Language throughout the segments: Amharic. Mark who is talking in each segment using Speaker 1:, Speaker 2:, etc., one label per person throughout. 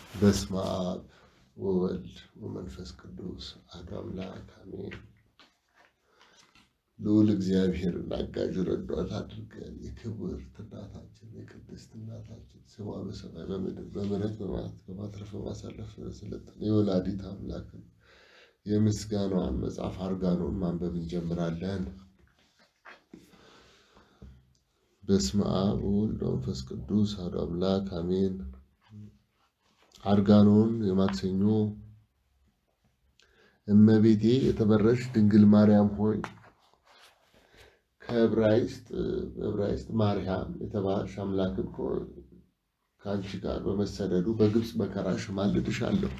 Speaker 1: በስመ አብ ወወልድ ወመንፈስ ቅዱስ አሐዱ አምላክ አሜን። ልዑል እግዚአብሔርን አጋዥ ረዳት አድርገን የክብርት እናታችን የቅድስት እናታችን ስሟ በሰማይ በምድር በምሕረት በማትረፍ በማሳለፍ ስለሰለጠነ የወላዲት አምላክን የምስጋናዋን መጽሐፍ አርጋኖን ማንበብ እንጀምራለን። በስመ አብ ወወልድ ወመንፈስ ቅዱስ አሐዱ አምላክ አሜን። አርጋኖን የማክሰኞ እመቤቴ የተመረሽ ድንግል ማርያም ሆይ ከዕብራይስጥ በዕብራይስጥ ማርያም የተባልሽ አምላክን ከአንቺ ጋር በመሰደዱ በግብፅ መከራሽ ማልድሻለሁ።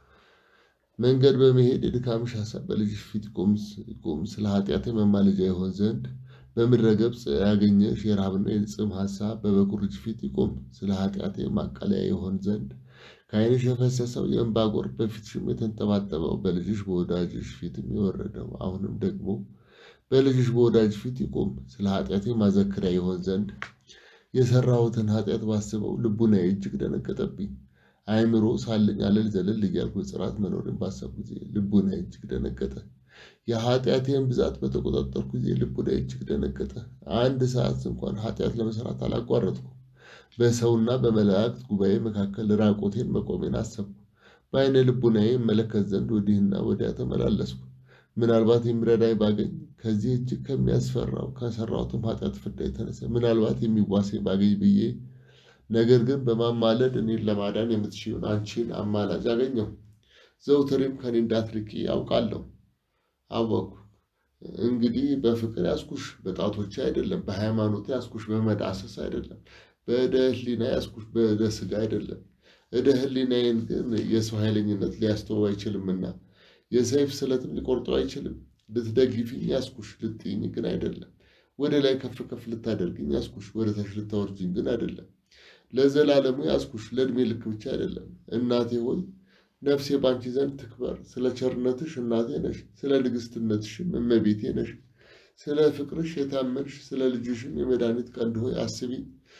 Speaker 1: መንገድ በመሄድ የድካምሽ ሐሳብ በልጅሽ ፊት ይቁም። ስለ ኃጢአቴ መማለጃ ይሆን ዘንድ በምድረ ገጽ ያገኘሽ የረሃብና የጽም ሐሳብ በበኩር ልጅ ፊት ይቁም። ስለ ኃጢአቴ ማቃለያ ይሆን ዘንድ ከዓይንሽ የፈሰሰው የእንባ ጎርፍ በፊትሽም የተንጠባጠበው በልጅሽ በወዳጅሽ ፊትም የወረደው አሁንም ደግሞ በልጅሽ በወዳጅ ፊት ይቁም። ስለ ኃጢአቴ ማዘክሪያ ይሆን ዘንድ የሰራሁትን ኃጢአት ባስበው ልቡናዬ እጅግ ደነገጠብኝ። አእምሮ ሳለኝ አለል ዘለል እያልኩ ጽራት መኖርን ባሰብኩ ጊዜ ልቡናዬ እጅግ ደነገጠ። የኃጢአቴን ብዛት በተቆጣጠርኩ ጊዜ ልቡናዬ እጅግ ደነገጠ። አንድ ሰዓት እንኳን ኃጢአት ለመስራት አላቋረጥኩ። በሰውና በመላእክት ጉባኤ መካከል ራቆቴን መቆሜን አሰብኩ። በዓይነ ልቡናዬ እመለከት ዘንድ ወዲህና ወዲያ ተመላለስኩ። ምናልባት የሚረዳኝ ባገኝ ከዚህ እጅግ ከሚያስፈራው ከሰራሁትም ኃጢአት ፍዳ የተነሳ ምናልባት የሚዋሴ ባገኝ ብዬ ነገር ግን በማማለድ እኔን ለማዳን የምትችይውን አንቺን አማላጅ አገኘሁ። ዘውትሬም ከኔ እንዳትርቂ ያውቃለሁ አወቅኩ። እንግዲህ በፍቅር ያስኩሽ በጣቶቼ አይደለም፣ በሃይማኖቴ ያስኩሽ በመዳሰስ አይደለም፣ በእደ ሕሊና ያስኩሽ በእደ ሥጋ አይደለም። እደ ሕሊናዬን ግን የሰው ኃይለኝነት ሊያስተው አይችልምና የሰይፍ ስለትም ሊቆርጠው አይችልም። ልትደግፊኝ ያስኩሽ ልትይኝ ግን አይደለም። ወደ ላይ ከፍ ከፍ ልታደርግኝ ያስኩሽ ወደ ታች ልታወርጅኝ ግን አይደለም። ለዘላለሙ ያስኩሽ ለዕድሜ ልክ ብቻ አይደለም። እናቴ ሆይ ነፍሴ ባንቺ ዘንድ ትክበር። ስለ ቸርነትሽ እናቴ ነሽ፣ ስለ ንግሥትነትሽም እመቤቴ ነሽ። ስለ ፍቅርሽ የታመንሽ ስለ ልጅሽም የመድኃኒት ቀንድ ሆይ አስቢኝ።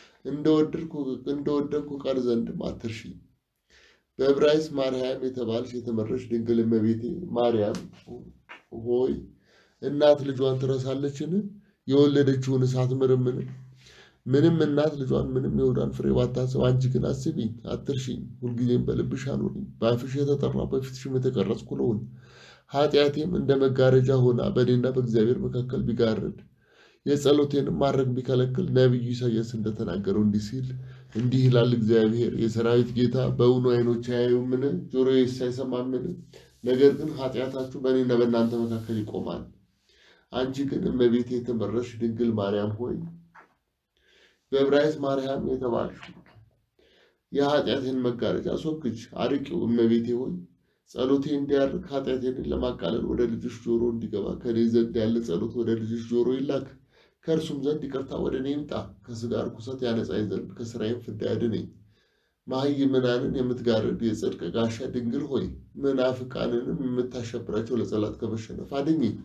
Speaker 1: እንደወደድኩ ቀር ዘንድም አትርሺኝ። በዕብራይስጥ ማርያም የተባልሽ የተመረሽ ድንግል እመቤቴ ማርያም ሆይ እናት ልጇን ትረሳለችን? የወለደችውን አትምርምን? ምንም እናት ልጇን ምንም የሆዷን ፍሬ ባታስብ፣ አንቺ ግን አስቢኝ፣ አትርሺኝ። ሁልጊዜም በልብሽ አኑሪኝ። በአፍሽ የተጠራው በፊትሽም የተቀረጽኩ ልሁን። ኃጢአቴም እንደ መጋረጃ ሆና በእኔና በእግዚአብሔር መካከል ቢጋርድ የጸሎቴንም ማድረግ ቢከለክል ነቢዩ ኢሳያስ እንደተናገረው እንዲህ ሲል እንዲህ ይላል እግዚአብሔር የሰራዊት ጌታ በእውኑ ዓይኖች አያዩምን? ጆሮዬስ አይሰማምን? ነገር ግን ኃጢአታችሁ በእኔና በእናንተ መካከል ይቆማል። አንቺ ግን እመቤቴ የተመረሽ ድንግል ማርያም ሆይ በዕብራይስጥ ማርያም የተባልሽ የኃጢአቴን መጋረጃ አስወግጅ፣ አርቂው። እመቤቴ ሆይ ጸሎቴ እንዲያርቅ ኃጢአቴን ለማቃለል ወደ ልጅሽ ጆሮ እንዲገባ ከኔ ዘንድ ያለ ጸሎት ወደ ልጅሽ ጆሮ ይላክ። ከእርሱም ዘንድ ይቅርታ ወደ እኔ ይምጣ። ከሥጋ ርኩሰት ያነጻኝ ዘንድ ከሥራዬም ፍዳ ያድነኝ። መሃይምናንን የምትጋርድ የጽድቅ ጋሻ ድንግል ሆይ መናፍቃንንም የምታሸብራቸው ለጸላት ከመሸነፍ አድኝኝ።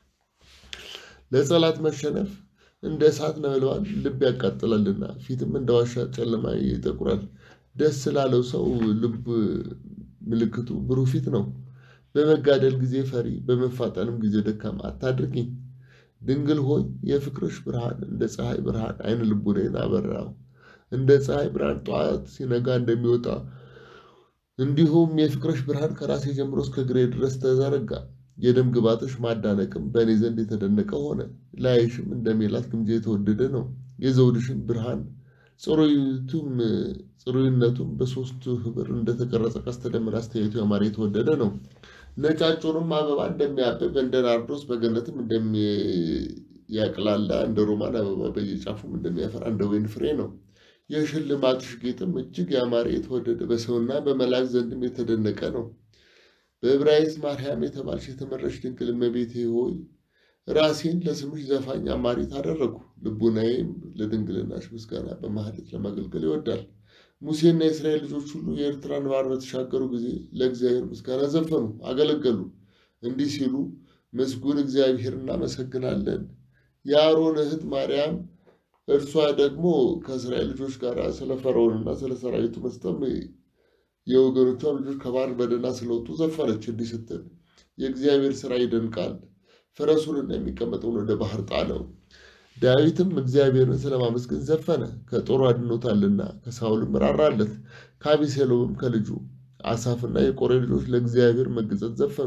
Speaker 1: ለጸላት መሸነፍ እንደ እሳት ነበልባል ልብ ያቃጥላልና ፊትም እንደ ዋሻ ጨለማ ይጠቁራል። ደስ ላለው ሰው ልብ ምልክቱ ብሩህ ፊት ነው። በመጋደል ጊዜ ፈሪ፣ በመፋጠንም ጊዜ ደካማ አታድርጊኝ። ድንግል ሆይ የፍቅርሽ ብርሃን እንደ ፀሐይ ብርሃን ዓይነ ልቡናዬን አበራው። እንደ ፀሐይ ብርሃን ጠዋት ሲነጋ እንደሚወጣ እንዲሁም የፍቅርሽ ብርሃን ከራሴ ጀምሮ እስከ እግሬ ድረስ ተዘረጋ። የደም ግባትሽ ማዳነቅም በእኔ ዘንድ የተደነቀ ሆነ። ላይሽም እንደ ሜላት ግምጃ የተወደደ ነው። የዘውድሽን ብርሃን ጽሩይቱም ጽሩይነቱም በሶስቱ ህብር እንደተቀረጸ ቀስተ ደመና አስተያየቱ ያማረ የተወደደ ነው። ነጫጩንም አበባ እንደሚያብብ እንደ ናርዶስ በገነትም እንደሚያቅላላ እንደ ሮማን አበባ በየጫፉም እንደሚያፈራ እንደ ወይን ፍሬ ነው። የሽልማትሽ ጌጥም እጅግ ያማረ የተወደደ በሰውና በመላእክት ዘንድም የተደነቀ ነው። በዕብራይስጥ ማርያም የተባልሽ የተመረሽ ድንግል እመቤቴ ሆይ ራሴን ለስምሽ ዘፋኝ አማሪት አደረግኩ። ልቡናዬም ለድንግልናሽ ምስጋና በማህሌት ለማገልገል ይወዳል። ሙሴና የእስራኤል ልጆች ሁሉ የኤርትራን ባህር በተሻገሩ ጊዜ ለእግዚአብሔር ምስጋና ዘፈኑ፣ አገለገሉ። እንዲህ ሲሉ ምስጉን እግዚአብሔር እናመሰግናለን። የአሮን እህት ማርያም እርሷ ደግሞ ከእስራኤል ልጆች ጋር ስለ ፈርዖንና ስለ ሰራዊቱ መስጠም የወገኖቿ ልጆች ከባህር በደህና ስለወጡ ዘፈነች እንዲህ ስትል የእግዚአብሔር ሥራ ይደንቃል፣ ፈረሱንና የሚቀመጠውን ወደ ባህር ጣለው። ዳዊትም እግዚአብሔርን ስለማመስገን ዘፈነ፣ ከጦሩ አድኖታልና፣ ከሳውልም ራራለት፣ ከአቤሴሎምም ከልጁ አሳፍና የቆሬ ልጆች ለእግዚአብሔር መገጸት ዘፈኑ።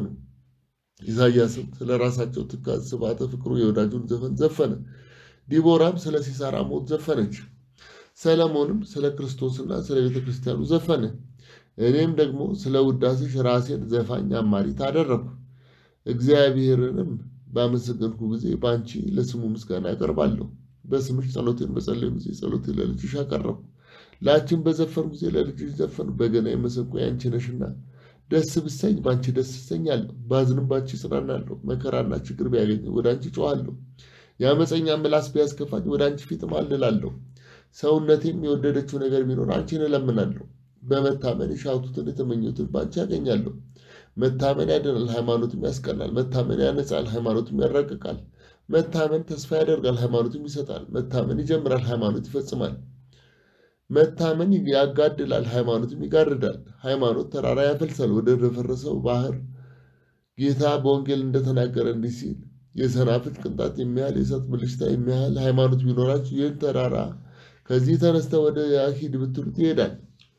Speaker 1: ኢሳያስም ስለ ራሳቸው ትካዝ ስብዓተ ፍቅሩ የወዳጁን ዘፈን ዘፈነ። ዲቦራም ስለ ሲሳራ ሞት ዘፈነች። ሰለሞንም ስለ ክርስቶስና ስለ ቤተ ክርስቲያኑ ዘፈነ። እኔም ደግሞ ስለ ውዳሴሽ ራሴን ዘፋኝ አማሪት አደረግኩ። እግዚአብሔርንም ባመሰገንኩ ጊዜ በአንቺ ለስሙ ምስጋና ያቀርባለሁ። በስምሽ ጸሎቴን በጸለዩ ጊዜ ጸሎቴ ለልጅሽ አቀረብኩ። ለአንቺን በዘፈኑ ጊዜ ለልጅሽ ዘፈኑ። በገና መሰንቆ ያንቺ ነሽና ደስ ብሰኝ በአንቺ ደስ እሰኛለሁ። ባዝንም በአንቺ እጽናናለሁ። መከራና ችግር ቢያገኝ ወደ አንቺ ጮኻለሁ። የአመፀኛ ምላስ ቢያስከፋኝ ወደ አንቺ ፊት እማልላለሁ። ሰውነቴም የወደደችው ነገር ቢኖር አንቺን እለምናለሁ። በመታመን የሻቱትን የተመኙትን በአንቺ ያገኛለሁ። መታመን ያድናል፣ ሃይማኖትም ያስቀናል። መታመን ያነጻል፣ ሃይማኖትም ያራቅቃል። መታመን ተስፋ ያደርጋል፣ ሃይማኖትም ይሰጣል። መታመን ይጀምራል፣ ሃይማኖት ይፈጽማል። መታመን ያጋድላል፣ ሃይማኖትም ይጋርዳል። ሃይማኖት ተራራ ያፈልሳል፣ ወደ ደፈረሰው ባህር። ጌታ በወንጌል እንደተናገረ እንዲህ ሲል የሰናፍጭ ቅንጣት የሚያህል የእሳት ብልጭታ የሚያህል ሃይማኖት ቢኖራችሁ ይህን ተራራ ከዚህ ተነስተ ወደ ሂድ ብትሉት ይሄዳል።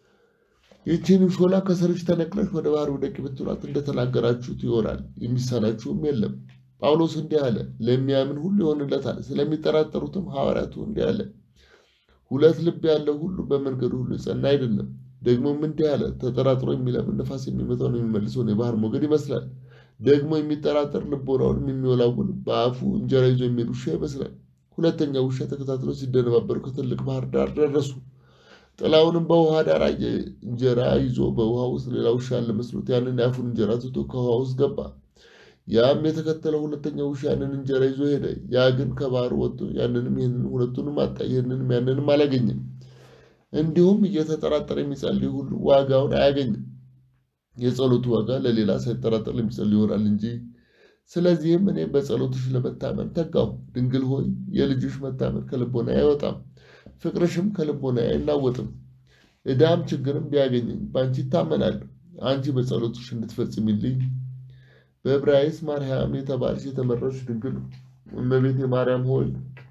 Speaker 1: ይህችንም ሾላ ከስርሽ ተነቅለሽ ወደ ባህር ውደቂ ብትሏት እንደተናገራችሁት ይሆናል፣ የሚሳናችሁም የለም። ጳውሎስ እንዲህ አለ፣ ለሚያምን ሁሉ ይሆንለታል። ስለሚጠራጠሩትም ሐዋርያቱ እንዲህ አለ፣ ሁለት ልብ ያለው ሁሉ በመንገዱ ሁሉ የጸና አይደለም። ደግሞም እንዲህ አለ፣ ተጠራጥሮ የሚለምን ነፋስ የሚመታውን የሚመልሰውን የባህር ሞገድ ይመስላል። ደግሞ የሚጠራጠር ልቦናውንም የሚወላውል በአፉ እንጀራ ይዞ የሚሄድ ውሻ ይመስላል። ሁለተኛው ውሻ ተከታትለው ሲደነባበሩ ከትልቅ ባህር ዳር ደረሱ። ጥላውንም በውሃ ዳር አየ። እንጀራ ይዞ በውሃ ውስጥ ሌላ ውሻ ያለ መስሎት ያንን የአፉን እንጀራ ትቶ ከውሃ ውስጥ ገባ። ያም የተከተለው ሁለተኛው ውሻ ያንን እንጀራ ይዞ ሄደ። ያ ግን ከባህር ወጥቶ ያንንም ይህንን ሁለቱንም አጣ፣ ይህንንም ያንንም አላገኘም። እንዲሁም እየተጠራጠረ የሚጸልይ ሁሉ ዋጋውን አያገኝም። የጸሎቱ ዋጋ ለሌላ ሳይጠራጠር ለሚጸልይ ይሆናል እንጂ። ስለዚህም እኔ በጸሎትሽ ለመታመን ተጋሁ። ድንግል ሆይ የልጅሽ መታመን ከልቦና አይወጣም፣ ፍቅርሽም ከልቦና አይናወጥም። ዕዳም ችግርም ቢያገኘኝ በአንቺ ይታመናለሁ። አንቺ በጸሎትሽ እንድትፈጽሚልኝ በዕብራይስጥ ማርያም የተባልሽ የተመረጥሽ ድንግል እመቤቴ ማርያም ሆይ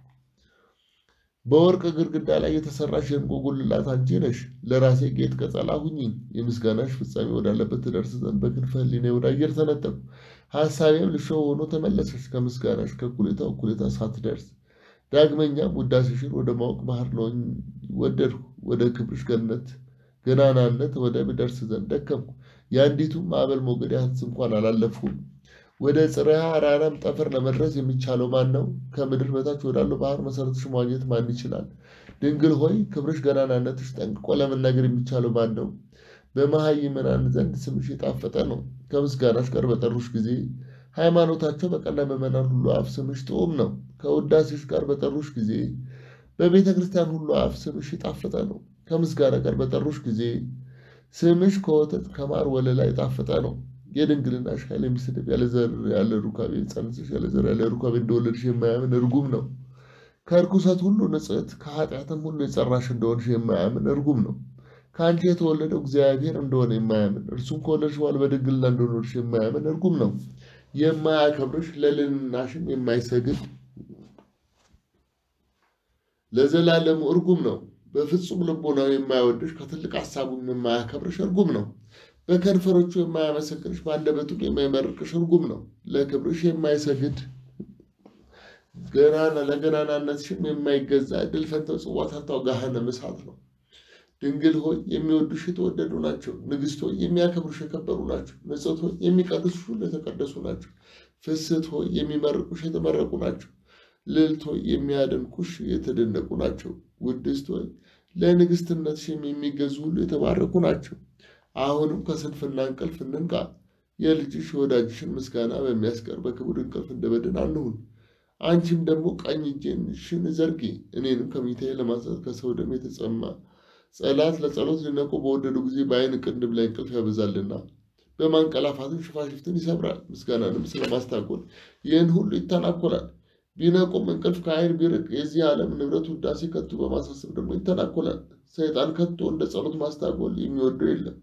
Speaker 1: በወርቅ ግድግዳ ላይ የተሰራሽ የዕንቁ ጉልላት አንቺ ነሽ። ለራሴ ጌጥ ቀጸላ ሁኚኝ። የምስጋናሽ ፍጻሜ ወዳለበት ትደርስ ዘንድ በክንፈ ሕሊናዬ ወደ አየር ተነጠቅሁ። ሐሳቤም ልሾ ሆኖ ተመለሰች። ከምስጋናሽ ከእኩሌታ እኩሌታ ሳትደርስ ዳግመኛም ውዳሴሽን ወደ ማወቅ ባህር ለሆኝ ወደድኩ። ወደ ክብርሽ ገነት ገናናነት ወደ ብደርስ ዘንድ ደከምኩ። የአንዲቱም ማዕበል ሞገድ ያህል እንኳን አላለፍኩም። ወደ ጽርሐ አራራም ጠፈር ለመድረስ የሚቻለው ማን ነው? ከምድር በታች ወዳለው ባህር መሰረትሽ መዋኘት ማን ይችላል? ድንግል ሆይ ክብርሽ ገናናነትሽ ጠንቅቆ ለመናገር የሚቻለው ማን ነው? በመሃይምናን ዘንድ ስምሽ የጣፈጠ ነው። ከምስጋናሽ ጋር በጠሩሽ ጊዜ ሃይማኖታቸው በቀና ምዕመናን ሁሉ አፍ ስምሽ ጥዑም ነው። ከውዳሴሽ ጋር በጠሩሽ ጊዜ በቤተ ክርስቲያን ሁሉ አፍ ስምሽ የጣፈጠ ነው። ከምስጋና ጋር በጠሩሽ ጊዜ ስምሽ ከወተት ከማር ወለላ የጣፈጠ ነው። የድንግልናሽ ኃይል የሚስድብ ያለ ዘር ያለ ሩካቤ ጸንስሽ ያለ ዘር ያለ ሩካቤ እንደወለድሽ የማያምን እርጉም ነው። ከእርኩሰት ሁሉ ንጽሕት ከኃጢአትም ሁሉ የጸራሽ እንደሆንሽ የማያምን እርጉም ነው። ከአንቺ የተወለደው እግዚአብሔር እንደሆነ የማያምን እርሱም ከወለድሽ በኋላ በድንግልና እንደኖርሽ የማያምን እርጉም ነው። የማያከብርሽ ለልዕልናሽም የማይሰግድ ለዘላለሙ እርጉም ነው። በፍጹም ልቦናው የማይወድሽ ከትልቅ ሀሳቡም የማያከብርሽ እርጉም ነው። በከንፈሮቹ የማያመሰግንሽ በአንደበቱም የማይመርቅሽ እርጉም ነው። ለክብርሽ የማይሰግድ ገናና ለገናናነትሽም የማይገዛ እድል ፈንታው ጽዋ ታርታው ገሃነመ እሳት ነው። ድንግል ሆይ የሚወዱሽ የተወደዱ ናቸው። ንግሥት ሆይ የሚያከብሩሽ የከበሩ ናቸው። ንጽሕት ሆይ የሚቀድሱሽ ሁሉ የተቀደሱ ናቸው። ፍስሕት ሆይ የሚመርቁሽ የተመረቁ ናቸው። ልዕልት ሆይ የሚያደንቁሽ የተደነቁ ናቸው። ውድስት ሆይ ለንግሥትነትሽም የሚገዙ ሁሉ የተባረኩ ናቸው። አሁንም ከስንፍና እንቅልፍ እንንቃ። የልጅሽ የወዳጅሽን ምስጋና በሚያስቀር በክቡር እንቅልፍ እንደበድን አንሁን። አንቺም ደግሞ ቀኝ እጅሽን ዘርጊ፣ እኔንም ከሚታዬ ለማንሳት ከሰው ደም የተጸማ ጸላት ለጸሎት ሊነቁ በወደዱ ጊዜ በዓይን ቅንድብ ላይ እንቅልፍ ያበዛልና በማንቀላፋትም ሽፋሽፍትን ይሰብራል። ምስጋናንም ስለማስታጎል ይህን ሁሉ ይተናኮላል። ቢነቁም እንቅልፍ ከዓይን ቢርቅ የዚህ ዓለም ንብረት ውዳሴ ከቶ በማሳሰብ ደግሞ ይተናኮላል። ሰይጣን ከቶ እንደ ጸሎት ማስታጎል የሚወደው የለም።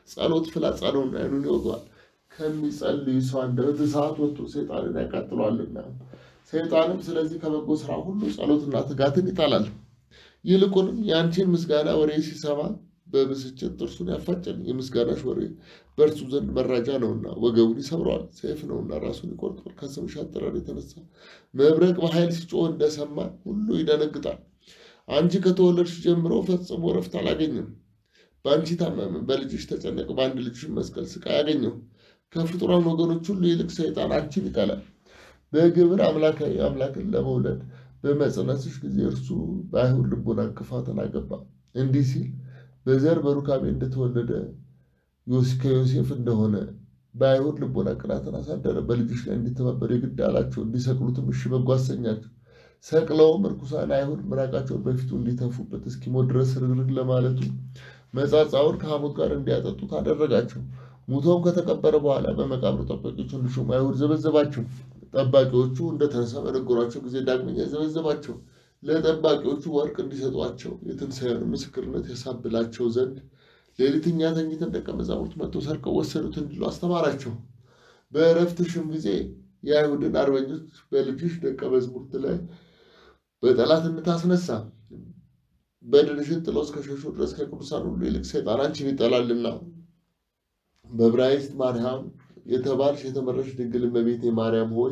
Speaker 1: ጸሎት ፍላጻነውና ዓይኑን ይወገዋል። ከሚጸልይ ሰው አንደበት እሳት ወጥቶ ሰይጣንን ያቃጥለዋልና ሰይጣንም ስለዚህ ከበጎ ስራ ሁሉ ጸሎትና ትጋትን ይጣላል። ይልቁንም የአንቺን ምስጋና ወሬ ሲሰማ በብስጭት ጥርሱን ያፋጫል። የምስጋናሽ ወሬ በእርሱ ዘንድ መራጃ ነውና ወገቡን ይሰብረዋል፣ ሰይፍ ነውና ራሱን ይቆርጠዋል። ከስምሽ አጠራር የተነሳ መብረቅ በኃይል ሲጮህ እንደሰማ ሁሉ ይደነግጣል። አንቺ ከተወለድሽ ጀምሮ ፈጽሞ ረፍት አላገኝም። በአንቺ ታመመ፣ በልጅሽ ተጨነቀ፣ በአንድ ልጅሽ መስቀል ስቃይ አገኘው። ከፍጡራን ወገኖች ሁሉ ይልቅ ሰይጣን አንቺን ይጠላል። በግብር አምላካዊ አምላክን ለመውለድ በመጽነስሽ ጊዜ እርሱ በአይሁድ ልቦና እንቅፋትን አገባ። እንዲህ ሲል በዘር በሩካቤ እንደተወለደ ከዮሴፍ እንደሆነ በአይሁድ ልቦና ቅናትን አሳደረ። በልጅሽ ላይ እንዲተባበር የግድ አላቸው። እንዲሰቅሉትም እሺ በጎ አሰኛቸው። ሰቅለውም እርኩሳን አይሁድ ምራቃቸውን በፊቱ እንዲተፉበት እስኪሞት ድረስ ርግርግ ለማለቱ መጻጻውን ከሐሞት ጋር እንዲያጠጡት አደረጋቸው። ሙቶም ከተቀበረ በኋላ በመቃብሩ ጠባቂዎች እንዲሾሙ አይሁድ ዘበዘባቸው። ጠባቂዎቹ እንደተነሳ በነገሯቸው ጊዜ ዳግመኛ ዘበዘባቸው። ለጠባቂዎቹ ወርቅ እንዲሰጧቸው የትንሣኤውን ምስክርነት ያሳብላቸው ዘንድ ሌሊትኛ ተኝተን ደቀ መዛሙርት መጥተው ሰርቀው ወሰዱት እንዲሉ አስተማራቸው። በእረፍትሽም ጊዜ የአይሁድን አርበኞች በልጅሽ ደቀ መዛሙርት ላይ በጠላትነት አስነሳ። በድንሽን ጥለው እስከሸሹ ድረስ ከቅዱሳን ሁሉ ይልቅ ሰይጣን አንቺን ይጠላልና። በዕብራይስጥ ማርያም የተባልሽ የተመረሽ ድንግል እመቤቴ ማርያም ሆይ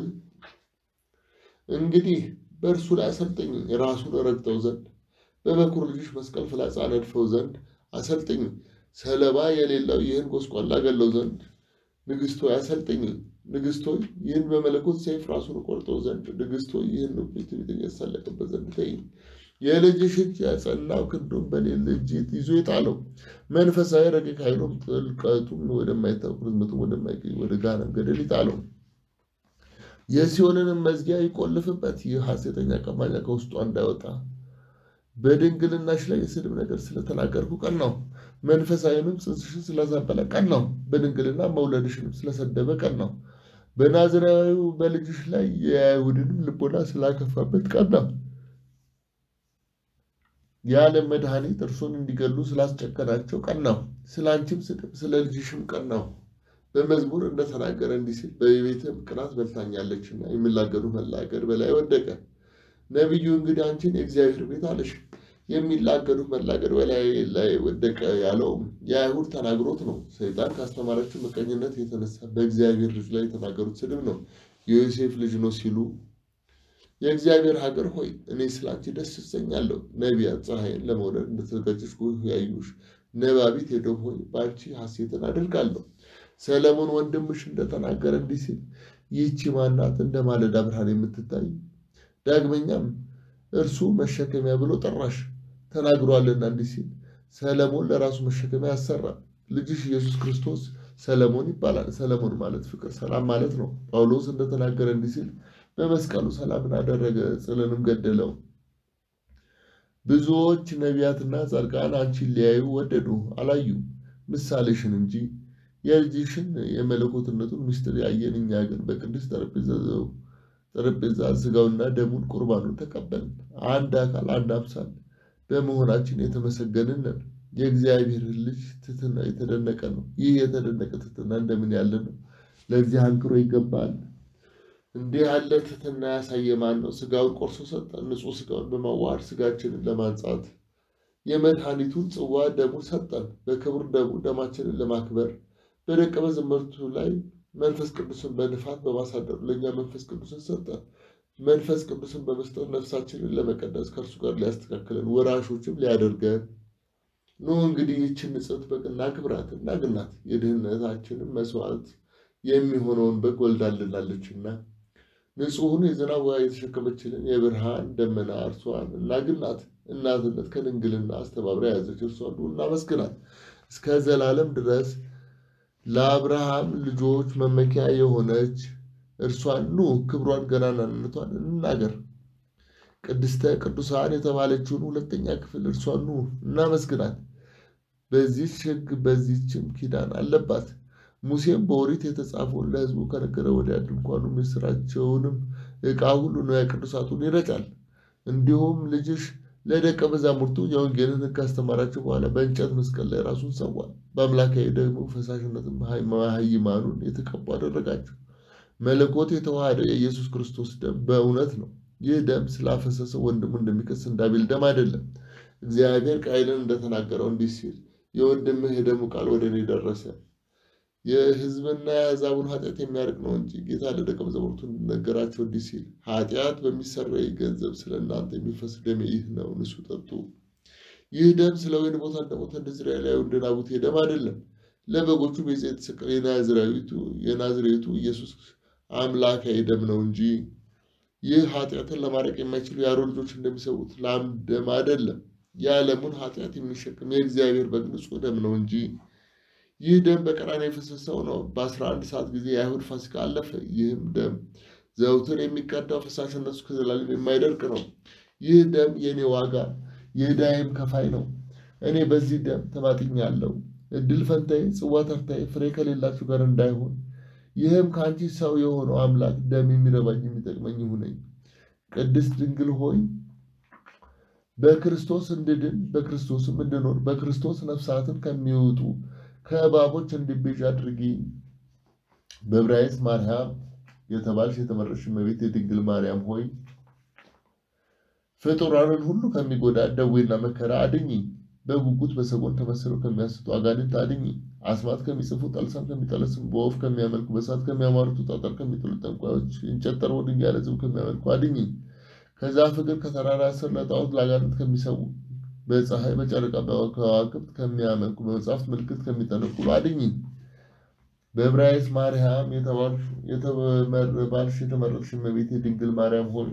Speaker 1: እንግዲህ በእርሱ ላይ አሰልጥኝ፣ ራሱን ረግጠው ዘንድ በበኩር ልጅሽ መስቀል ፍላጻ ነድፈው ዘንድ አሰልጥኝ። ሰለባ የሌለው ይህን ጎስቋላ ገለው ዘንድ ንግሥቶይ አሰልጥኝ። ንግሥቶይ ይህን በመለኮት ሰይፍ ራሱን ቆርጠው ዘንድ ንግሥቶይ ይህን ትዕቢተኛ ያሳለቅበት ዘንድ ተይኝ። የልጅሽ እጅ ያጸናው ክንዱን በሌለ እጅ ይዞ የጣለው መንፈሳዊ ረቂቅ ኃይሉም ጥልቀቱም ወደማይታወቅ ርዝመቱም ወደማይገኝ ወደ ገሃነም ገደል ይጣለው። የሲኦልንም መዝጊያ ይቆልፍበት። ይህ ሐሰተኛ ቀማኛ ከውስጧ እንዳይወጣ በድንግልናሽ ላይ የስድብ ነገር ስለተናገርኩ ቀን ነው። መንፈሳዊንም ጽንስሽን ስላዛበለ ቀን ነው። በድንግልና መውለድሽንም ስለሰደበ ቀን ነው። በናዝራዊው በልጅሽ ላይ የአይሁድንም ልቦና ስላከፋበት ቀን ነው። የዓለም መድኃኒት እርሱን እንዲገሉ ስላስጨከናቸው ቀን ነው። ስለ አንቺም ስድብ ስለ ልጅሽም ቀን ነው። በመዝሙር እንደተናገረ እንዲህ ሲል በቤትም ቅናት በልታኛለችና የሚላገዱ መላገድ በላይ ወደቀ። ነቢዩ እንግዲህ አንቺን የእግዚአብሔር ቤት አለሽ፣ የሚላገዱ መላገድ በላይ ላይ ወደቀ ያለውም የአይሁድ ተናግሮት ነው። ሰይጣን ካስተማረችው ምቀኝነት የተነሳ በእግዚአብሔር ልጅ ላይ የተናገሩት ስድብ ነው። የዮሴፍ ልጅ ነው ሲሉ የእግዚአብሔር ሀገር ሆይ እኔ ስላንቺ ደስ እሰኛለሁ። ነቢያት ፀሐይን ለመውለድ እንደተዘጋጀች ያዩሽ፣ ነባቢት ኤዶም ሆይ በአንቺ ሐሴትን አደርጋለሁ። ሰለሞን ወንድምሽ እንደተናገረ እንዲህ ሲል ይህቺ ማናት እንደ ማለዳ ብርሃን የምትታይ ዳግመኛም እርሱ መሸከሚያ ብሎ ጠራሽ ተናግሯልና እንዲህ ሲል ሰለሞን ለራሱ መሸከሚያ ያሰራል። ልጅሽ ኢየሱስ ክርስቶስ ሰለሞን ይባላል። ሰለሞን ማለት ፍቅር፣ ሰላም ማለት ነው። ጳውሎስ እንደተናገረ እንዲህ ሲል በመስቀሉ ሰላምን አደረገ፣ ጽልንም ገደለው። ብዙዎች ነቢያትና ጻድቃን አንቺን ሊያዩ ወደዱ፣ አላዩ ምሳሌሽን እንጂ የልጅሽን የመለኮትነቱን ምስጢር ያየን እኛ ግን በቅዱስ ጠረጴዛ ስጋውና ደሙን ቁርባኑን ተቀበልን። አንድ አካል አንድ አምሳል በመሆናችን የተመሰገንን ነን። የእግዚአብሔር ልጅ ትሕትና የተደነቀ ነው። ይህ የተደነቀ ትሕትና እንደምን ያለ ነው! ለዚህ አንክሮ ይገባል። እንዲህ ያለ ትሕትና ያሳየ ማን ነው? ስጋውን ቆርሶ ሰጠን። ንጹሕ ስጋውን በማዋሃድ ስጋችንን ለማንጻት የመድኃኒቱን ጽዋ ደሙን ሰጠን። በክብር ደሙ ደማችንን ለማክበር በደቀ መዛሙርቱ ላይ መንፈስ ቅዱስን በንፋት በማሳደሩ ለእኛ መንፈስ ቅዱስን ሰጠን። መንፈስ ቅዱስን በመስጠት ነፍሳችንን ለመቀደስ ከእርሱ ጋር ሊያስተካክለን ወራሾችም ሊያደርገን ኑ እንግዲህ ይችን ንጽሕት በግ እናክብራት እናግናት። የድህነታችንን መስዋዕት የሚሆነውን በግ ወልዳልናለችና ንጹሑን የዝናብ ውሃ የተሸከመችልን የብርሃን ደመና እርሷን እናግናት። እናትነት ከድንግልና አስተባብራ የያዘች እርሷን እናመስግናት እስከ ዘላለም ድረስ ለአብርሃም ልጆች መመኪያ የሆነች እርሷን ኑ ክብሯን ገናናነቷን እንናገር። ቅድስተ ቅዱሳን የተባለችውን ሁለተኛ ክፍል እርሷን ኑ እናመስግናት። በዚች ሕግ በዚችም ኪዳን አለባት። ሙሴም በኦሪት የተጻፈውን ለሕዝቡ ከነገረ ወዲያ ድንኳኑ ምስራቸውንም ዕቃ ሁሉ ንዋየ ቅዱሳቱን ይረጫል። እንዲሁም ልጅሽ ለደቀ መዛሙርቱ የወንጌልን ሕግ ካስተማራቸው በኋላ በእንጨት መስቀል ላይ ራሱን ሰዋ። በአምላካዊ ደግሞ ፈሳሽነትን መሃይማኑን የተቀቡ አደረጋቸው። መለኮት የተዋሃደው የኢየሱስ ክርስቶስ ደም በእውነት ነው። ይህ ደም ስላፈሰሰ ወንድሙ እንደሚከስ እንዳቤል ደም አይደለም። እግዚአብሔር ቃየልን እንደተናገረው እንዲህ ሲል የወንድምህ የደሙ ቃል ወደ እኔ ደረሰ። የሕዝብና የአሕዛቡን ኃጢአት የሚያርቅ ነው እንጂ ጌታ ለደቀ መዛሙርቱ እንደነገራቸው እንዲህ ሲል ኃጢአት በሚሰረይ ገንዘብ ስለ እናንተ የሚፈስ ደሜ ይህ ነው፣ ንሱ ጠጡ። ይህ ደም ስለ ወይን ቦታ እንደሞተ እንደ እስራኤላዊ እንደ ናቡቴ ደም አይደለም። ለበጎቹ ቤዛ የተሰቀለ የናዝሬቱ ኢየሱስ አምላካዊ ደም ነው እንጂ ይህ ኃጢአትን ለማድረቅ የማይችሉ የአሮን ልጆች እንደሚሰዉት ላም ደም አይደለም። የዓለሙን ኃጢአት የሚሸክም የእግዚአብሔር በግ ንጹሕ ደም ነው እንጂ ይህ ደም በቀራንዮ የፈሰሰው ነው። በአስራ አንድ ሰዓት ጊዜ የአይሁድ ፋሲካ አለፈ። ይህም ደም ዘውትር የሚቀዳው ፈሳሽነቱ ከዘላለም የማይደርቅ ነው። ይህ ደም የእኔ ዋጋ የዕዳዬም ከፋይ ነው። እኔ በዚህ ደም ተማጥኛለሁ። እድል ፈንታዬ፣ ጽዋ ተርታዬ ፍሬ ከሌላችሁ ጋር እንዳይሆን ይህም ከአንቺ ሰው የሆነው አምላክ ደም የሚረባኝ የሚጠቅመኝ ይሁነኝ። ቅድስት ድንግል ሆይ በክርስቶስ እንድድን በክርስቶስም እንድኖር በክርስቶስ ነፍሳትን ከሚወጡ ከእባቦች እንዲቤዥ አድርጊ። በዕብራይስጥ ማርያም የተባልሽ የተመረጥሽ እመቤት የድንግል ማርያም ሆይ ፍጡራንን ሁሉ ከሚጎዳ ደዌና መከራ አድኚ። በጉጉት በሰጎን ተመስለው ከሚያስቱ አጋንንት አድኚ። አስማት ከሚጽፉ ጠልሳም ከሚጠለስም በወፍ ከሚያመልኩ በእሳት ከሚያማርቱ ጠጠር ከሚጥሉ ጠንቋዮች እንጨት ጠርበው ድንጋይ ለዝብ ከሚያመልኩ አድኚ። ከዛፍ እግር ከተራራ ስር ለጣዖት ለአጋንንት ከሚሰዉ በፀሐይ በጨረቃ በከዋክብት ከሚያመልኩ በመጽሐፍት ምልክት ከሚጠነቁሉ አድኚ። በዕብራይስጥ ማርያም የተባልሽ የተመረጥሽ እመቤቴ ድንግል ማርያም ሆይ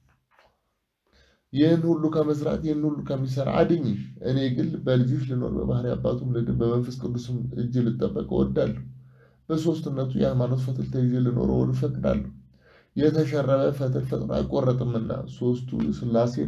Speaker 1: ይህን ሁሉ ከመስራት ይህን ሁሉ ከሚሰራ አድኝ። እኔ ግን በልጅሽ ልኖር በባህሪ አባቱም ልድን በመንፈስ ቅዱስም እጅ ልጠበቅ እወዳለሁ። በሦስትነቱ የሃይማኖት ፈትል ተይዤ ልኖር ወድ እፈቅዳለሁ። የተሸረበ ፈትል ፈጥኖ አይቆረጥምና ሦስቱ ሥላሴን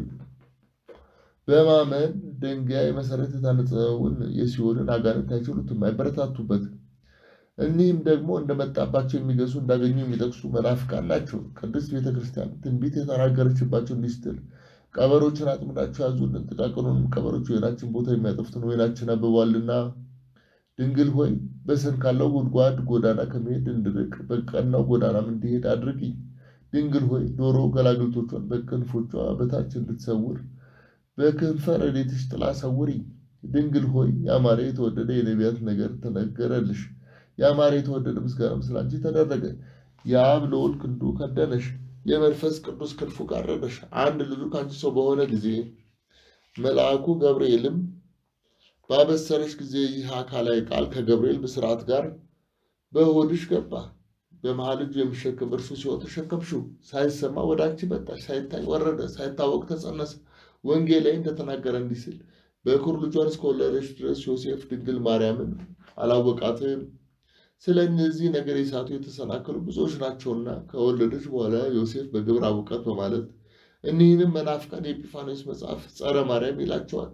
Speaker 1: በማመን ድንጋይ መሰረት የታነጸውን የሲኦልን አጋንንት አይችሉትም፣ አይበረታቱበትም። እኒህም ደግሞ እንደመጣባቸው የሚገሱ እንዳገኙ የሚጠቅሱ መናፍቃን ናቸው። ቅድስት ቤተ ክርስቲያን ትንቢት የተናገረችባቸው እንዲህ ስትል ቀበሮችን አጥምዳችሁ ያዙልን፣ ጥቃቅኑንም ቀበሮች ወይናችን ቦታ የሚያጠፉትን ወይናችን አብቧልና። ድንግል ሆይ በስር ካለው ጉድጓድ ጎዳና ከመሄድ እንድርቅ በቀናው ጎዳናም እንዲሄድ አድርጊ። ድንግል ሆይ ዶሮ ገላግልቶቿን በክንፎቿ በታች እንድትሰውር በክንፈ ረድኤትሽ ጥላ ሰውሪ። ድንግል ሆይ ያማረ የተወደደ የነቢያት ነገር ተነገረልሽ። ያማረ የተወደደ ምስጋናም ስላንቺ ተደረገ። የአብ ልዑል ክንዱ ከደነሽ፣ የመንፈስ ቅዱስ ክንፉ ጋረደሽ። አንድ ልጁ ከአንቺ ሰው በሆነ ጊዜ መልአኩ ገብርኤልም ባበሰረሽ ጊዜ ይህ አካላዊ ቃል ከገብርኤል ብስራት ጋር በሆድሽ ገባ። በመሃል እጁ የሚሸከም እርሱ ሲሆን ተሸከምሽው። ሳይሰማ ወደ አንቺ መጣሽ፣ ሳይታይ ወረደ፣ ሳይታወቅ ተጸነሰ። ወንጌል ላይ እንደተናገረ እንዲህ ሲል በኩር ልጇን እስከወለደች ድረስ ዮሴፍ ድንግል ማርያምን አላወቃትም። ስለ እነዚህ ነገር የሳቱ የተሰናከሉ ብዙዎች ናቸውና ከወለደች በኋላ ዮሴፍ በግብር አወቃት በማለት እኒህንም መናፍቃን የኤጲፋኖስ መጽሐፍ ጸረ ማርያም ይላቸዋል።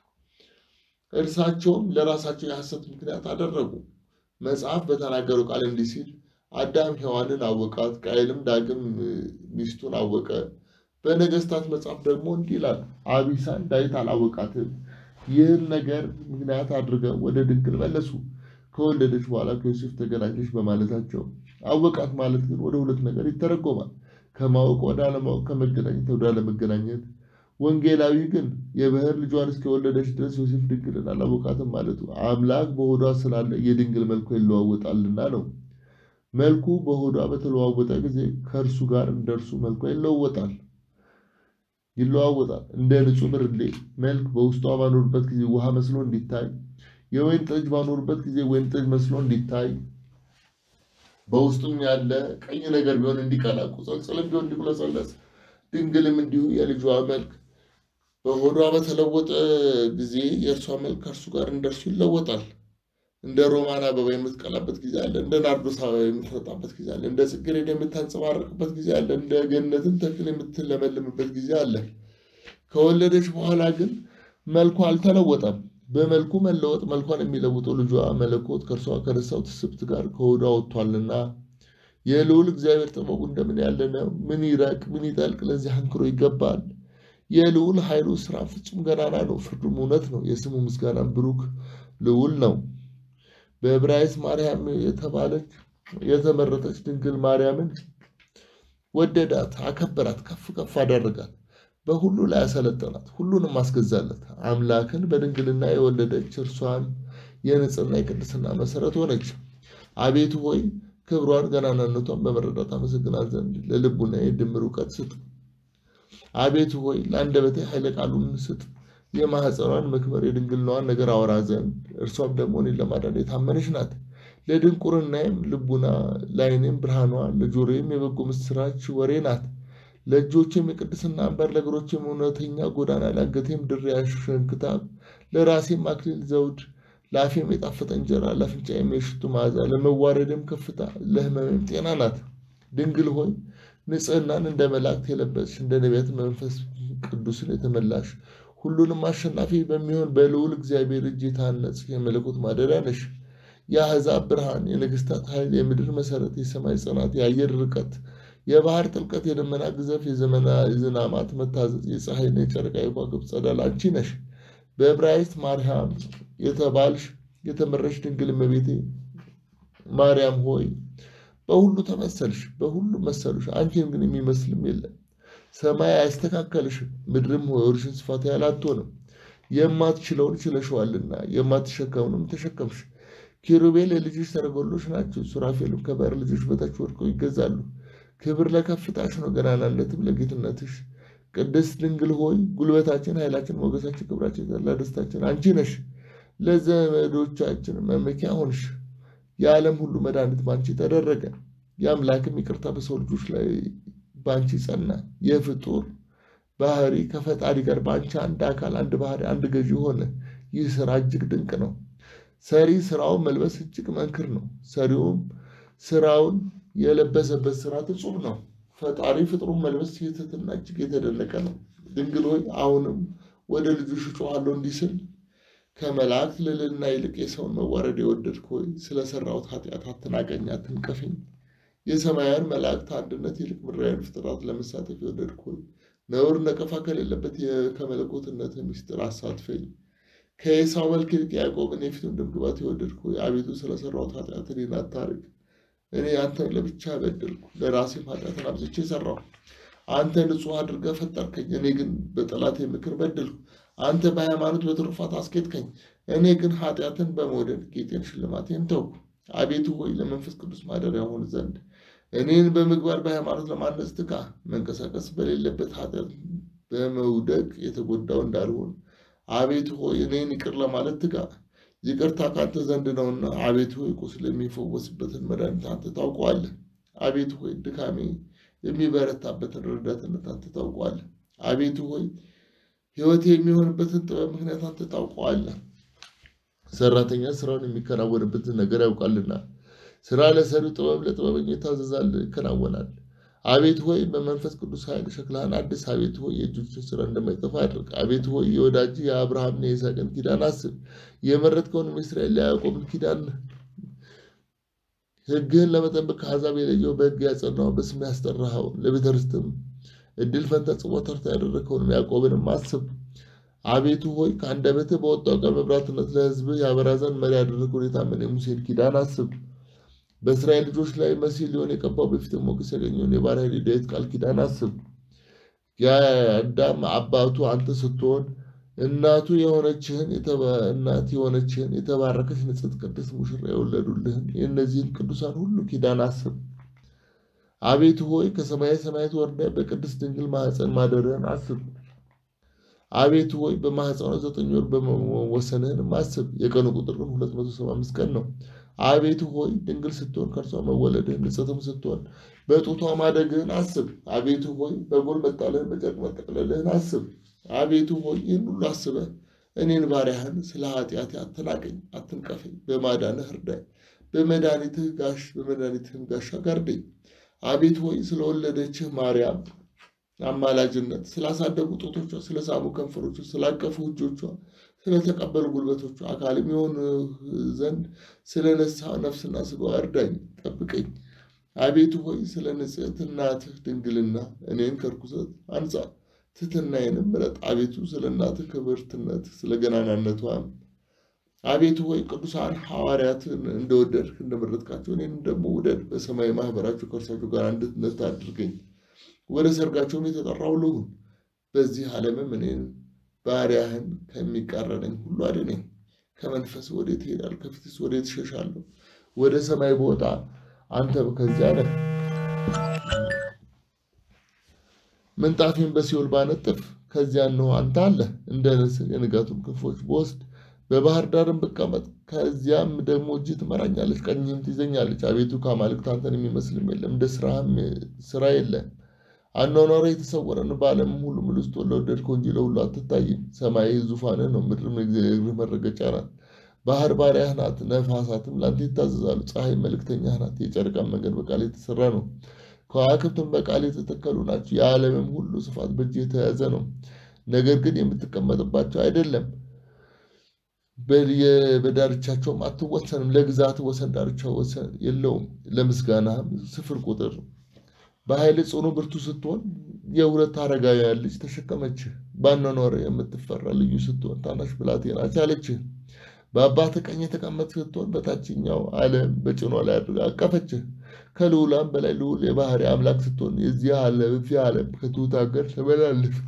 Speaker 1: እርሳቸውም ለራሳቸው የሐሰት ምክንያት አደረጉ። መጽሐፍ በተናገሩ ቃል እንዲህ ሲል አዳም ሔዋንን አወቃት፣ ቃየልም ዳግም ሚስቱን አወቀ። በነገስታት መጽሐፍ ደግሞ እንዲህ ይላል፣ አቢሳን ዳዊት አላወቃትም። ይህን ነገር ምክንያት አድርገው ወደ ድንግል መለሱ። ከወለደች በኋላ ከዮሴፍ ተገናኘች በማለታቸው አወቃት ማለት ግን ወደ ሁለት ነገር ይተረጎማል። ከማወቅ ወደ አለማወቅ፣ ከመገናኘት ወደ አለመገናኘት። ወንጌላዊ ግን የበኵር ልጇን እስከወለደች ድረስ ዮሴፍ ድንግልን አላወቃትም ማለቱ አምላክ በሆዷ ስላለ የድንግል መልኳ ይለዋወጣልና ነው። መልኩ በሆዷ በተለዋወጠ ጊዜ ከእርሱ ጋር እንደ እርሱ መልኳ ይለወጣል ይለዋወጣል። እንደ ንጹሕ ብርሌ መልክ በውስጧ ባኖሩበት ጊዜ ውሃ መስሎ እንዲታይ፣ የወይን ጠጅ ባኖሩበት ጊዜ ወይን ጠጅ መስሎ እንዲታይ፣ በውስጡም ያለ ቀይ ነገር ቢሆን እንዲቀላ፣ ቁጸልጽልም ቢሆን እንዲቁለጸለጽ፣ ድንግልም እንዲሁ የልጇ መልክ በሆዷ በተለወጠ ጊዜ የእርሷ መልክ ከእርሱ ጋር እንደ እርሱ ይለወጣል። እንደ ሮማን አበባ የምትቀላበት ጊዜ አለ። እንደ ናርዶስ አበባ የምትፈጣበት ጊዜ አለ። እንደ ጽጌረዳ የምታንጸባረቅበት ጊዜ አለ። እንደ ገነትን ተክል የምትለመልምበት ጊዜ አለ። ከወለደች በኋላ ግን መልኳ አልተለወጠም። በመልኩ መለወጥ መልኳን የሚለውጠው ልጇ መለኮት ከእርሷ ከነሳው ትስብት ጋር ከሆዷ ወጥቷልና የልዑል እግዚአብሔር ጥበቡ እንደምን ያለ ነው! ምን ይረቅ ምን ይጠልቅ! ለዚህ አንክሮ ይገባል። የልዑል ኃይሉ ስራ ፍጹም ገናና ነው፣ ፍርዱም እውነት ነው። የስሙ ምስጋናም ብሩክ ልዑል ነው። በዕብራይስጥ ማርያም የተባለች የተመረጠች ድንግል ማርያምን ወደዳት፣ አከበራት፣ ከፍ ከፍ አደረጋት። በሁሉ ላይ ያሰለጠናት፣ ሁሉንም አስገዛለት። አምላክን በድንግልና የወለደች እርሷን የንጽህና የቅድስና መሰረት ሆነች። አቤቱ ሆይ ክብሯን ገናናነቷን በመረዳት አመሰግናት ዘንድ ለልቡና ድምር እውቀት ስጥ። አቤቱ ሆይ ለአንደበቴ ኃይለ ቃሉን ስጥ። የማኅፀኗን መክበር የድንግልናዋን ነገር አወራ ዘንድ እርሷም ደግሞ እኔን ለማዳን የታመነች ናት። ለድንቁርናዬም ልቡና ለዓይኔም ብርሃኗ ለጆሮዬም የበጎ ምስራች ወሬ ናት። ለእጆቼም የቅድስና አምባር ለእግሮቼም እውነተኛ ጎዳና ለአንገቴም ድሪያ ሸንክታብ ለራሴም አክሊል ዘውድ ለአፌም የጣፈጠ እንጀራ ለአፍንጫዬም የሽቱ መዓዛ ለመዋረድም ከፍታ ለሕመሜም ጤና ናት። ድንግል ሆይ ንጽሕናን እንደ መላእክት የለበስሽ እንደ ነቢያት መንፈስ ቅዱስን የተመላሽ ሁሉንም አሸናፊ በሚሆን በልዑል እግዚአብሔር እጅ የታነጽ የመለኮት ማደሪያ ነሽ። የአሕዛብ ብርሃን፣ የነገሥታት ኃይል፣ የምድር መሠረት፣ የሰማይ ጽናት፣ የአየር ርቀት፣ የባህር ጥልቀት፣ የደመና ግዘፍ፣ የዘመና የዝናማት መታዘዝ፣ የፀሐይና የጨረቃ የከዋክብት ጸዳል አንቺ ነሽ። በዕብራይስጥ ማርያም የተባልሽ የተመረሽ ድንግል እመቤቴ ማርያም ሆይ በሁሉ ተመሰልሽ፣ በሁሉ መሰሉሽ፣ አንቺን ግን የሚመስልም የለም። ሰማይ አያስተካከልሽም፣ ምድርም ሆይ ወርሽን ስፋት ያህል አትሆንም። የማትችለውን ችለሽዋልና የማትሸከሙንም ተሸከምሽ። ኪሩቤል የልጅሽ ሰረገሎች ናቸው፣ ሱራፌልም ከባሕር ልጆች በታች ወድቀው ይገዛሉ። ክብር ለከፍታሽ ነው፣ ገናናነትም ለጌትነትሽ። ቅድስት ድንግል ሆይ ጉልበታችን፣ ኃይላችን፣ ሞገሳችን፣ ክብራችን፣ የተድላ ደስታችን አንቺ ነሽ። ለዘመዶቻችን መመኪያ ሆንሽ። የዓለም ሁሉ መድኃኒት በአንቺ ተደረገ። የአምላክም ይቅርታ በሰው ልጆች ላይ በአንቺ ጸና። የፍጡር ባህሪ ከፈጣሪ ጋር በአንቺ አንድ አካል፣ አንድ ባህሪ፣ አንድ ገዢ ሆነ። ይህ ስራ እጅግ ድንቅ ነው። ሰሪ ስራውን መልበስ እጅግ መንክር ነው። ሰሪውም ስራውን የለበሰበት ስራ እጹብ ነው። ፈጣሪ ፍጥሩን መልበስ ትሕትና እጅግ የተደነቀ ነው። ድንግል ሆይ አሁንም ወደ ልጆች እጮኻለሁ እንዲህ ስል ከመላእክት ልዕልና ይልቅ የሰውን መዋረድ የወደድክ ሆይ ስለሰራሁት ኃጢአት አትናቀኝ፣ አትንቀፈኝ። የሰማያን መላእክት አንድነት ይልቅ ምድራውያን ፍጥረት ለመሳተፍ የወደድክ ሆይ ነውር ነቀፋ ከሌለበት ከመለኮትነት ምስጢር አሳትፈኝ። ከኤሳው መልክ ይልቅ ያዕቆብን የፊቱን ደምግባት የወደድክ ሆይ አቤቱ ስለሰራሁት ኃጢአት እኔን አታርቅ። እኔ አንተን ለብቻ በደልኩ፣ ለራሴም ኃጢአትን አብዝቼ ሰራሁ። አንተ ንጹሕ አድርገህ ፈጠርከኝ፣ እኔ ግን በጠላቴ ምክር በደልኩ። አንተ በሃይማኖት በትሩፋት አስኬድከኝ፣ እኔ ግን ኃጢአትን በመውደድ ጌጤን ሽልማቴን ተውኩ። አቤቱ ሆይ ለመንፈስ ቅዱስ ማደሪያ ሆን ዘንድ እኔን በምግባር በሃይማኖት ለማነጽ ትጋ። መንቀሳቀስ በሌለበት ኃጢአት በመውደቅ የተጎዳው እንዳልሆን አቤቱ ሆይ እኔን ይቅር ለማለት ትጋ። ይቅርታ ካንተ ዘንድ ነውና፣ አቤቱ ሆይ ቁስል የሚፈወስበትን መድኃኒት አንተ ታውቀዋለህ። አቤቱ ሆይ ድካሜ የሚበረታበትን ረዳትነት አንተ ታውቀዋለህ። አቤቱ ሆይ ሕይወቴ የሚሆንበትን ጥበብ ምክንያት አንተ ታውቀዋለህ። ሰራተኛ ስራውን የሚከናወንበትን ነገር ያውቃልና፣ ስራ ለሰሪው ጥበብ ለጥበበኛ ይታዘዛል፣ ይከናወናል። አቤቱ ሆይ በመንፈስ ቅዱስ ኃይል ሸክላህን አድስ። አቤቱ ሆይ የእጆችን ስራ እንደማይጠፋ አድርግ። አቤቱ ሆይ የወዳጅ የአብርሃምና የይስሐቅን ኪዳን አስብ። የመረጥከውን የእስራኤል ያዕቆብን ኪዳን ሕግህን ለመጠበቅ ከአሕዛብ የለየው በሕግ ያጸናው በስም ያስጠራኸው ለቤተ ርስትም እድል ፈንታ ጽዋ ተርታ ያደረግከውንም ያዕቆብንም አስብ። አቤቱ ሆይ ከአንደበትህ በወጣው ቃል መብራትነት ለሕዝብህ ያበራ ዘንድ መሪ ያደረግከውን የታመነ የሙሴን ኪዳን አስብ። በእስራኤል ልጆች ላይ መሲህ ሊሆን የቀባው በፊትም ሞገስ ያገኘውን የባሪያህን የዳዊት ቃል ኪዳን አስብ። የአዳም አባቱ አንተ ስትሆን እናቱ የሆነችህን እናት የሆነችህን የተባረከች ንጽሕት ቅድስት ሙሽራ የወለዱልህን የእነዚህን ቅዱሳን ሁሉ ኪዳን አስብ። አቤቱ ሆይ ከሰማየ ሰማያት ወርደህ በቅድስት ድንግል ማኅፀን ማደርህን አስብ። አቤቱ ሆይ በማኅፀኗ ዘጠኝ ወር በመወሰንህንም አስብ። የቀኑ ቁጥር ግን ሁለት መቶ ሰባ አምስት ቀን ነው። አቤቱ ሆይ ድንግል ስትሆን ከእርሷ መወለድህን ንጽሕትም ስትሆን በጡቷ ማደግህን አስብ። አቤቱ ሆይ በጎል መጣልህን በጨርቅ መጠቅለልህን አስብ። አቤቱ ሆይ ይህን ሁሉ አስበህ እኔን ባሪያህን ስለ ኃጢአቴ አትናቀኝ፣ አትንቀፈኝ። በማዳንህ እርዳኝ፣ በመድኃኒትህ ጋሽ በመድኃኒትህም ጋሻ ጋርደኝ። አቤቱ ሆይ ስለወለደችህ ማርያም አማላጅነት ስላሳደጉ ጡቶቿ፣ ስለሳሙ ከንፈሮቿ፣ ስላቀፉ እጆቿ፣ ስለተቀበሉ ጉልበቶቿ አካልም የሆን ዘንድ ስለነሳ ነፍስና ሥጋዋ እርዳኝ፣ ጠብቀኝ። አቤቱ ሆይ ስለ ንጽሕት እናትህ ድንግልና እኔን ከርኩሰት አንጻ ትሕትናዬንም ምረጥ። አቤቱ ስለ እናትህ ክብርትነት ስለ ገናናነቷም አቤቱ ሆይ ቅዱሳን ሐዋርያትን እንደወደድክ እንደመረጥካቸው እኔንም ደግሞ ውደድ። በሰማይ ማኅበራቸው ከእርሳቸው ጋር አንድነት አድርገኝ። ወደ ሰርጋቸውም የተጠራው ልሁን። በዚህ ዓለምም እኔን ባሪያህን ከሚቃረነኝ ሁሉ አድነኝ። ከመንፈስ ወዴት እሄዳለሁ? ከፊትስ ወዴት እሸሻለሁ? ወደ ሰማይ ብወጣ አንተ ከዚያ ነህ። ምንጣፌን በሲኦል ባነጥፍ ከዚያ እነሆ አንተ አለህ። እንደ ንስር የንጋቱን ክንፎች ብወስድ በባህር ዳርም ብቀመጥ ከዚያም ደግሞ እጅ ትመራኛለች፣ ቀኝህም ትይዘኛለች። አቤቱ ከአማልክት አንተን የሚመስልም የለም፣ እንደ ስራህም ስራ የለም። አኗኗሪ የተሰወረ ነው፣ በዓለምም ሁሉ ምል ውስጥ ለወደድከው እንጂ ለሁሉ አትታይም። ሰማይ ዙፋንህ ነው፣ ምድርም የእግርህ መረገጫ ናት። ባህር ባሪያህ ናት፣ ነፋሳትም ለአንተ ይታዘዛሉ። ፀሐይ መልእክተኛህ ናት፣ የጨረቃም መንገድ በቃል የተሰራ ነው። ከዋክብትም በቃል የተተከሉ ናቸው። የዓለምም ሁሉ ስፋት በእጅ የተያዘ ነው፣ ነገር ግን የምትቀመጥባቸው አይደለም። በዳርቻቸውም አትወሰንም። ለግዛት ወሰን ዳርቻ ወሰን የለውም። ለምስጋናህም ስፍር ቁጥር በኃይል ጽኑ ብርቱ ስትሆን የሁለት አረጋውያን ልጅ ተሸከመችህ። ባኗኗር የምትፈራ ልዩ ስትሆን ታናሽ ብላቴና ቻለችህ። በአባትህ ቀኝ የተቀመጥህ ስትሆን በታችኛው ዓለም በጭኗ ላይ አድርጋ አቀፈችህ። ከልዑላን በላይ ልዑል የባህሪ አምላክ ስትሆን የዚህ ዓለም እዚህ ዓለም ከትሑት ሀገር ተመላለስክ።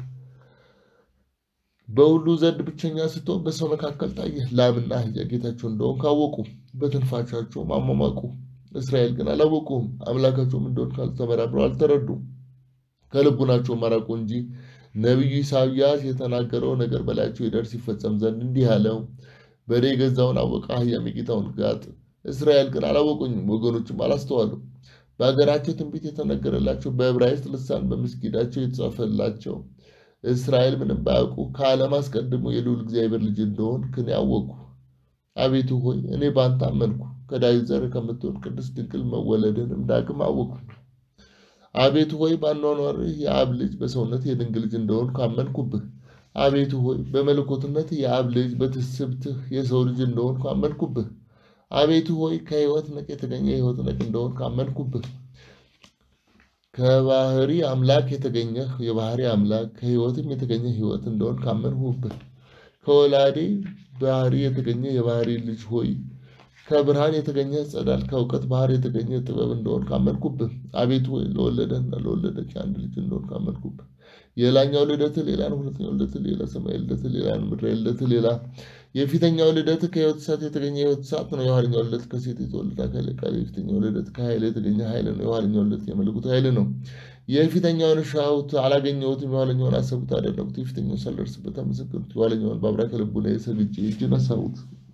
Speaker 1: በሁሉ ዘንድ ብቸኛ ስትሆን በሰው መካከል ታየህ። ላምና አህያ ጌታቸው እንደሆን ካወቁ በትንፋሻቸውም አሟሟቁ። እስራኤል ግን አላወቁም፣ አምላካቸውም እንደሆን ካልተመራምረው አልተረዱም። ከልቡናቸው መራቁ እንጂ ነቢዩ ኢሳያስ የተናገረው ነገር በላያቸው ይደርስ ይፈጸም ዘንድ እንዲህ አለው፣ በሬ የገዛውን አወቀ፣ አህያም የጌታውን ጋጥ። እስራኤል ግን አላወቁኝም፣ ወገኖችም አላስተዋሉም። በሀገራቸው ትንቢት የተነገረላቸው በዕብራይስጥ ልሳን በምስጊዳቸው የተጻፈላቸው እስራኤል ምንም ባያውቁ ከዓለም አስቀድሞ የልዑል እግዚአብሔር ልጅ እንደሆን ክን ያወቁ። አቤቱ ሆይ እኔ በአንተ አመንኩ፣ ከዳዊት ዘር ከምትሆን ቅድስት ድንግል መወለድንም ዳግም አወቅኩ። አቤቱ ሆይ በአኗኗርህ የአብ ልጅ በሰውነት የድንግል ልጅ እንደሆን ካመንኩብህ። አቤቱ ሆይ በመለኮትነት የአብ ልጅ በትስብትህ የሰው ልጅ እንደሆን ካመንኩብህ። አቤቱ ሆይ ከሕይወት ነቅ የተገኘ የሕይወት ነቅ እንደሆን ካመንኩብህ። ከባህሪ አምላክ የተገኘህ የባህሪ አምላክ ከሕይወትም የተገኘ ሕይወት እንደሆን ካመንሁብህ። ከወላዴ ባህሪ የተገኘ የባህሪ ልጅ ሆይ ከብርሃን የተገኘ ጸዳል ከእውቀት ባህር የተገኘ ጥበብ እንደሆን ካመንኩብህ። አቤቱ ሆይ ለወለደህና ለወለደች አንድ ልጅ እንደሆን ካመንኩብህ። የላኛው ልደትህ ሌላ ነው፣ ሁለተኛው ልደትህ ሌላ፣ ሰማያዊ ልደትህ ሌላ ነው፣ ምድራዊ ልደትህ ሌላ። የፊተኛው ልደትህ ከሕይወት እሳት የተገኘ የሕይወት እሳት ነው። የኋለኛው ልደት ከሴት የተወለደ አካል ቃል። የፊተኛው ልደት ከኃይል የተገኘ ኃይል ነው። የኋለኛው ልደት የመለኮት ኃይል ነው። የፊተኛውን ሻሁት አላገኘሁትም፣ የኋለኛውን አሰቡት አደረጉት። የፊተኛውን ሳልደርስበት አመሰገኑት፣ የኋለኛውን በአብራከ ልቡና የሰግጄ እጅ ነሳሁት።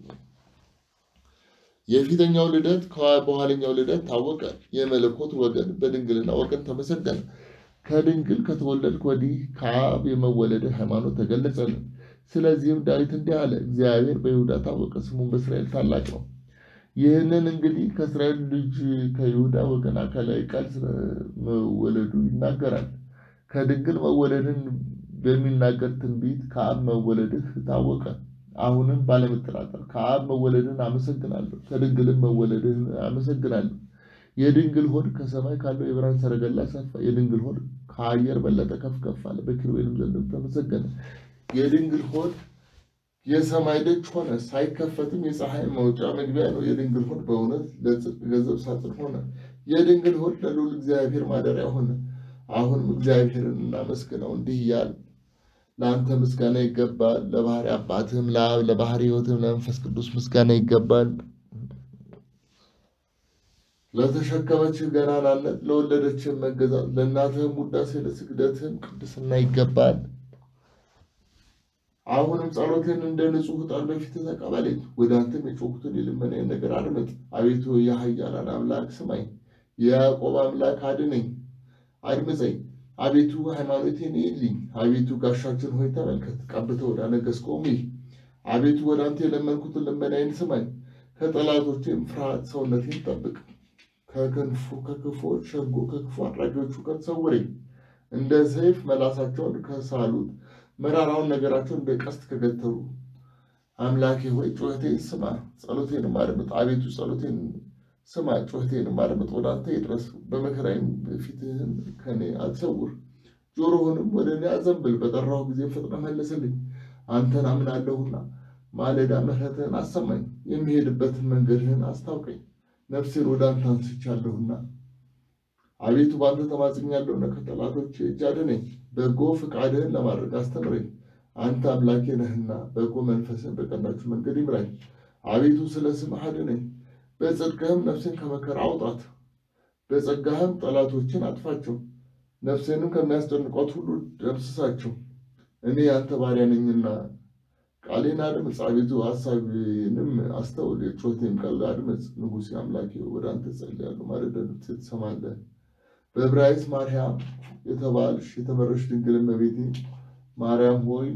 Speaker 1: የፊተኛው ልደት በኋለኛው ልደት ታወቀ። የመለኮት ወገን በድንግልና ወገን ተመሰገነ። ከድንግል ከተወለድክ ወዲህ ከአብ የመወለድ ሃይማኖት ተገለጸልን። ስለዚህም ዳዊት እንዲህ አለ፣ እግዚአብሔር በይሁዳ ታወቀ፣ ስሙም በእስራኤል ታላቅ ነው። ይህንን እንግዲህ ከእስራኤል ልጅ ከይሁዳ ወገን አካላዊ ቃል ስለመወለዱ ይናገራል። ከድንግል መወለድን በሚናገር ትንቢት ከአብ መወለድህ ታወቀ። አሁንም ባለመጠራጠር ከአብ መወለድን አመሰግናለሁ፣ ከድንግልም መወለድን አመሰግናለሁ። የድንግል ሆድ ከሰማይ ካለው የብርሃን ሰረገላ ሰፋ። የድንግል ሆድ ከአየር በለጠ ከፍ ከፍ አለ፣ በኪሩቤልም ዘንድ ተመሰገነ። የድንግል ሆድ የሰማይ ደጅ ሆነ፣ ሳይከፈትም የፀሐይ መውጫ መግቢያ ነው። የድንግል ሆድ በእውነት ለጽድቅ ገንዘብ ሳጥን ሆነ። የድንግል ሆድ ለልዑል እግዚአብሔር ማደሪያ ሆነ። አሁንም እግዚአብሔርን እናመስግነው እንዲህ እያል ለአንተ ምስጋና ይገባል፣ ለባህሪ አባትህም ለአብ ለባህሪ ሕይወትም ለመንፈስ ቅዱስ ምስጋና ይገባል። ለተሸከመችህ ገናናነት ለወለደችህም መገዛት ለእናትህም ውዳሴ ለስግደትህም ቅድስና ይገባል። አሁንም ጸሎቴን እንደ ንጹሕ ዕጣን በፊትህ ተቀበለኝ። ወደ አንተም የጮኩትን የልመናዬን ነገር አድምጥ። አቤቱ የኃያላን አምላክ ስማኝ፣ የያዕቆብ አምላክ አድነኝ፣ አድምፀኝ። አቤቱ ሃይማኖቴን ይልኝ። አቤቱ ጋሻችን ሆይ ተመልከት፣ ቀብተህ ወደ አነገሥከውም ይህ አቤቱ ወደ አንተ የለመንኩትን ልመናዬን ስማኝ። ከጠላቶቼም ፍርሃት ሰውነቴን ጠብቅ። ከክንፉ ከክፎች ሸንጎ ከክፉ አድራጊዎቹ ጋር ሰውረኝ። እንደ ሰይፍ መላሳቸውን ከሳሉት መራራውን ነገራቸውን እንደ ቀስት ከገተሩ አምላኬ ሆይ ጩኸቴን ስማ፣ ጸሎቴንም አድምጥ። አቤቱ ጸሎቴን ስማ፣ ጩኸቴንም አድምጥ። ወደ አንተ ይድረስ፣ በመከራዬም ፊትህን ከኔ አትሰውር። ጆሮህንም ወደ እኔ አዘንብል፣ በጠራሁ ጊዜ ፈጥነህ መልስልኝ። አንተን አምናለሁና ማለዳ ምሕረትህን አሰማኝ፣ የሚሄድበትን መንገድህን አስታውቀኝ። ነፍሴን ወደ አንተ አንስቻለሁና አቤቱ በአንተ ተማጽኛለሁና ከጠላቶች እጅ አድነኝ። በጎ ፈቃድህን ለማድረግ አስተምረኝ። አንተ አምላኬ ነህና በጎ መንፈስን በቀናችሁ መንገድ ይምራኝ። አቤቱ ስለ ስምህ አድነኝ፣ በጽድቅህም ነፍሴን ከመከራ አውጣት። በጸጋህም ጠላቶችን አጥፋቸው፣ ነፍሴንም ከሚያስጨንቋት ሁሉ ደምስሳቸው። እኔ ያንተ ባሪያ ነኝና ቃሌን አድምፅ። አቤቱ ሐሳቤንም አስተውል፣ የጩኸቴን ቃል አድምፅ። ንጉሴ አምላኬ ወደ አንተ ጸልያለሁ፣ ማለዳ ድምፄ ትሰማለህ። በዕብራይስጥ ማርያም የተባልሽ የተመረሽ ድንግል እመቤቴ ማርያም ሆይ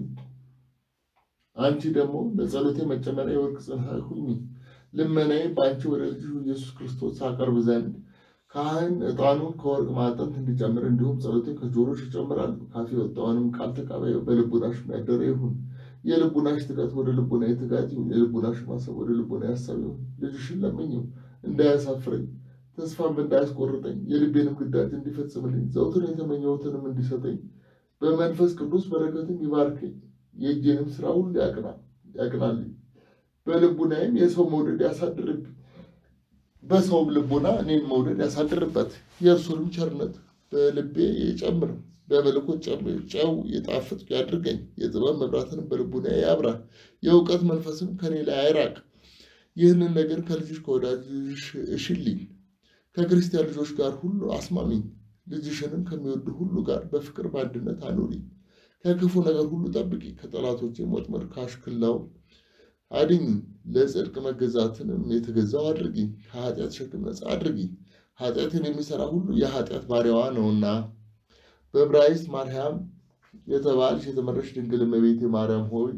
Speaker 1: አንቺ ደግሞ ለጸሎቴ መጨመሪያ የወርቅ ጽንሐ ሁኚ። ልመናዬ በአንቺ ወደ ልጅ ኢየሱስ ክርስቶስ አቀርብ ዘንድ ካህን ዕጣኑን ከወርቅ ማዕጠንት እንዲጨምር እንዲሁም ጸሎቴ ከጆሮሽ ይጨምራል። ካፌ የወጣውንም ቃል ተቀበዩ፣ በልቡናሽ ያደረ ይሁን። የልቡናሽ ትጋት ወደ ልቡናዬ ትጋት ይሁን፣ የልቡናሽ ማሰብ ወደ ልቡናዬ ሐሳብ ይሁን። ልጅሽን ለምኝው እንዳያሳፍረኝ ተስፋም እንዳያስቆርጠኝ የልቤንም ግዳጅ እንዲፈጽምልኝ ዘውትር የተመኘሁትንም እንዲሰጠኝ በመንፈስ ቅዱስ በረከትም ይባርከኝ። የእጄንም ስራ ሁሉ ያቅናልኝ። በልቡናዬም የሰው መውደድ ያሳድርብኝ። በሰውም ልቡና እኔን መውደድ ያሳድርበት። የእርሱንም ቸርነት በልቤ ይጨምር። በመለኮት ጨው የጣፍጥ ያድርገኝ። የጥበብ መብራትንም በልቡናዬ ያብራ። የእውቀት መንፈስም ከኔ ላይ አይራቅ። ይህንን ነገር ከልጅሽ ከወዳጅሽ እሽልኝ። ከክርስቲያን ልጆች ጋር ሁሉ አስማሚኝ። ልጅሽንም ከሚወዱ ሁሉ ጋር በፍቅር በአንድነት አኑሪኝ። ከክፉ ነገር ሁሉ ጠብቂ። ከጠላቶቼም ወጥመድ ከአሽክላው አድኝ። ለጽድቅ መገዛትንም የተገዛው አድርጊኝ። ከኃጢአት ሸክም ነፃ አድርጊኝ። ኃጢአትን የሚሰራ ሁሉ የኃጢአት ባሪያዋ ነውና። በዕብራይስጥ ማርያም የተባልሽ የተመረሽ ድንግል እመቤቴ ማርያም ሆይ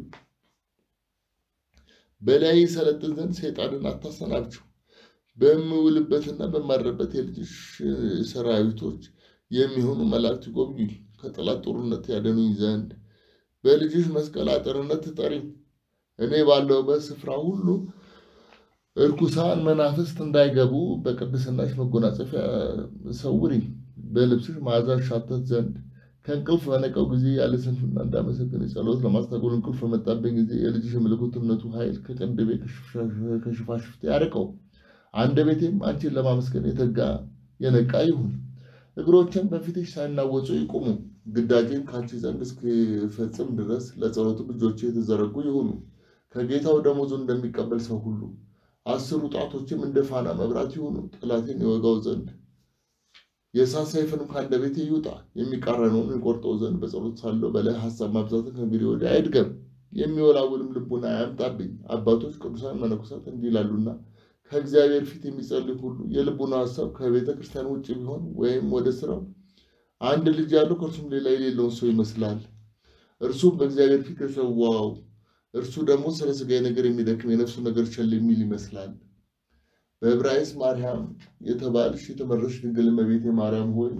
Speaker 1: በላይ ሰለጥን ዘንድ ሰይጣንን አታሰናብችው። በምውልበትና በማድረበት የልጅሽ ሰራዊቶች የሚሆኑ መላእክት ይጎብኙኝ። ከጠላት ጦርነት ያደኑኝ ዘንድ በልጅሽ መስቀል አጥርነት ትጠሪኝ። እኔ ባለሁበት ስፍራ ሁሉ እርኩሳን መናፍስት እንዳይገቡ በቅድስናሽ መጎናጸፊያ ሰውሪኝ። በልብስሽ መዓዛ ሻተት ዘንድ ከእንቅልፍ በነቀው ጊዜ ያለ ስንፍና እንዳመሰግን ጸሎት ለማስታጎል እንቅልፍ በመጣብኝ ጊዜ የልጅሽ የመለኮትነቱ ኃይል ከቅንድቤ ከሽፋሽፍቴ ያርቀው። አንደበቴም አንቺን ለማመስገን የተጋ የነቃ ይሁን። እግሮችን በፊትሽ ሳይናወጹ ይቁሙ። ግዳጄን ከአንቺ ዘንድ እስክፈጽም ድረስ ለጸሎትም እጆቼ የተዘረጉ ይሁኑ። ከጌታው ደሞዙን እንደሚቀበል ሰው ሁሉ አስሩ ጣቶችም እንደ ፋና መብራት ይሁኑ። ጠላቴን የወጋው ዘንድ የእሳት ሰይፍንም ከአንደበቴ ይውጣ። የሚቃረነውን የቆርጠው ዘንድ በጸሎት ሳለሁ በላይ ሀሳብ ማብዛትን ከእንግዲህ ወዲህ አይድገም። የሚወላውልም ልቡና አያምጣብኝ። አባቶች ቅዱሳን መነኮሳት እንዲህ ይላሉና ከእግዚአብሔር ፊት የሚጸልይ ሁሉ የልቡና ሀሳብ ከቤተ ክርስቲያን ውጭ ቢሆን ወይም ወደ ስራው አንድ ልጅ ያለው ከእርሱም ሌላ የሌለውን ሰው ይመስላል። እርሱም በእግዚአብሔር ፊት የሰዋው እርሱ ደግሞ ስለ ሥጋዊ ነገር የሚደክም የነፍሱ ነገር ቸል የሚል ይመስላል። በዕብራይስጥ ማርያም የተባልሽ የተመረሽ ድንግል እመቤቴ ማርያም ሆይ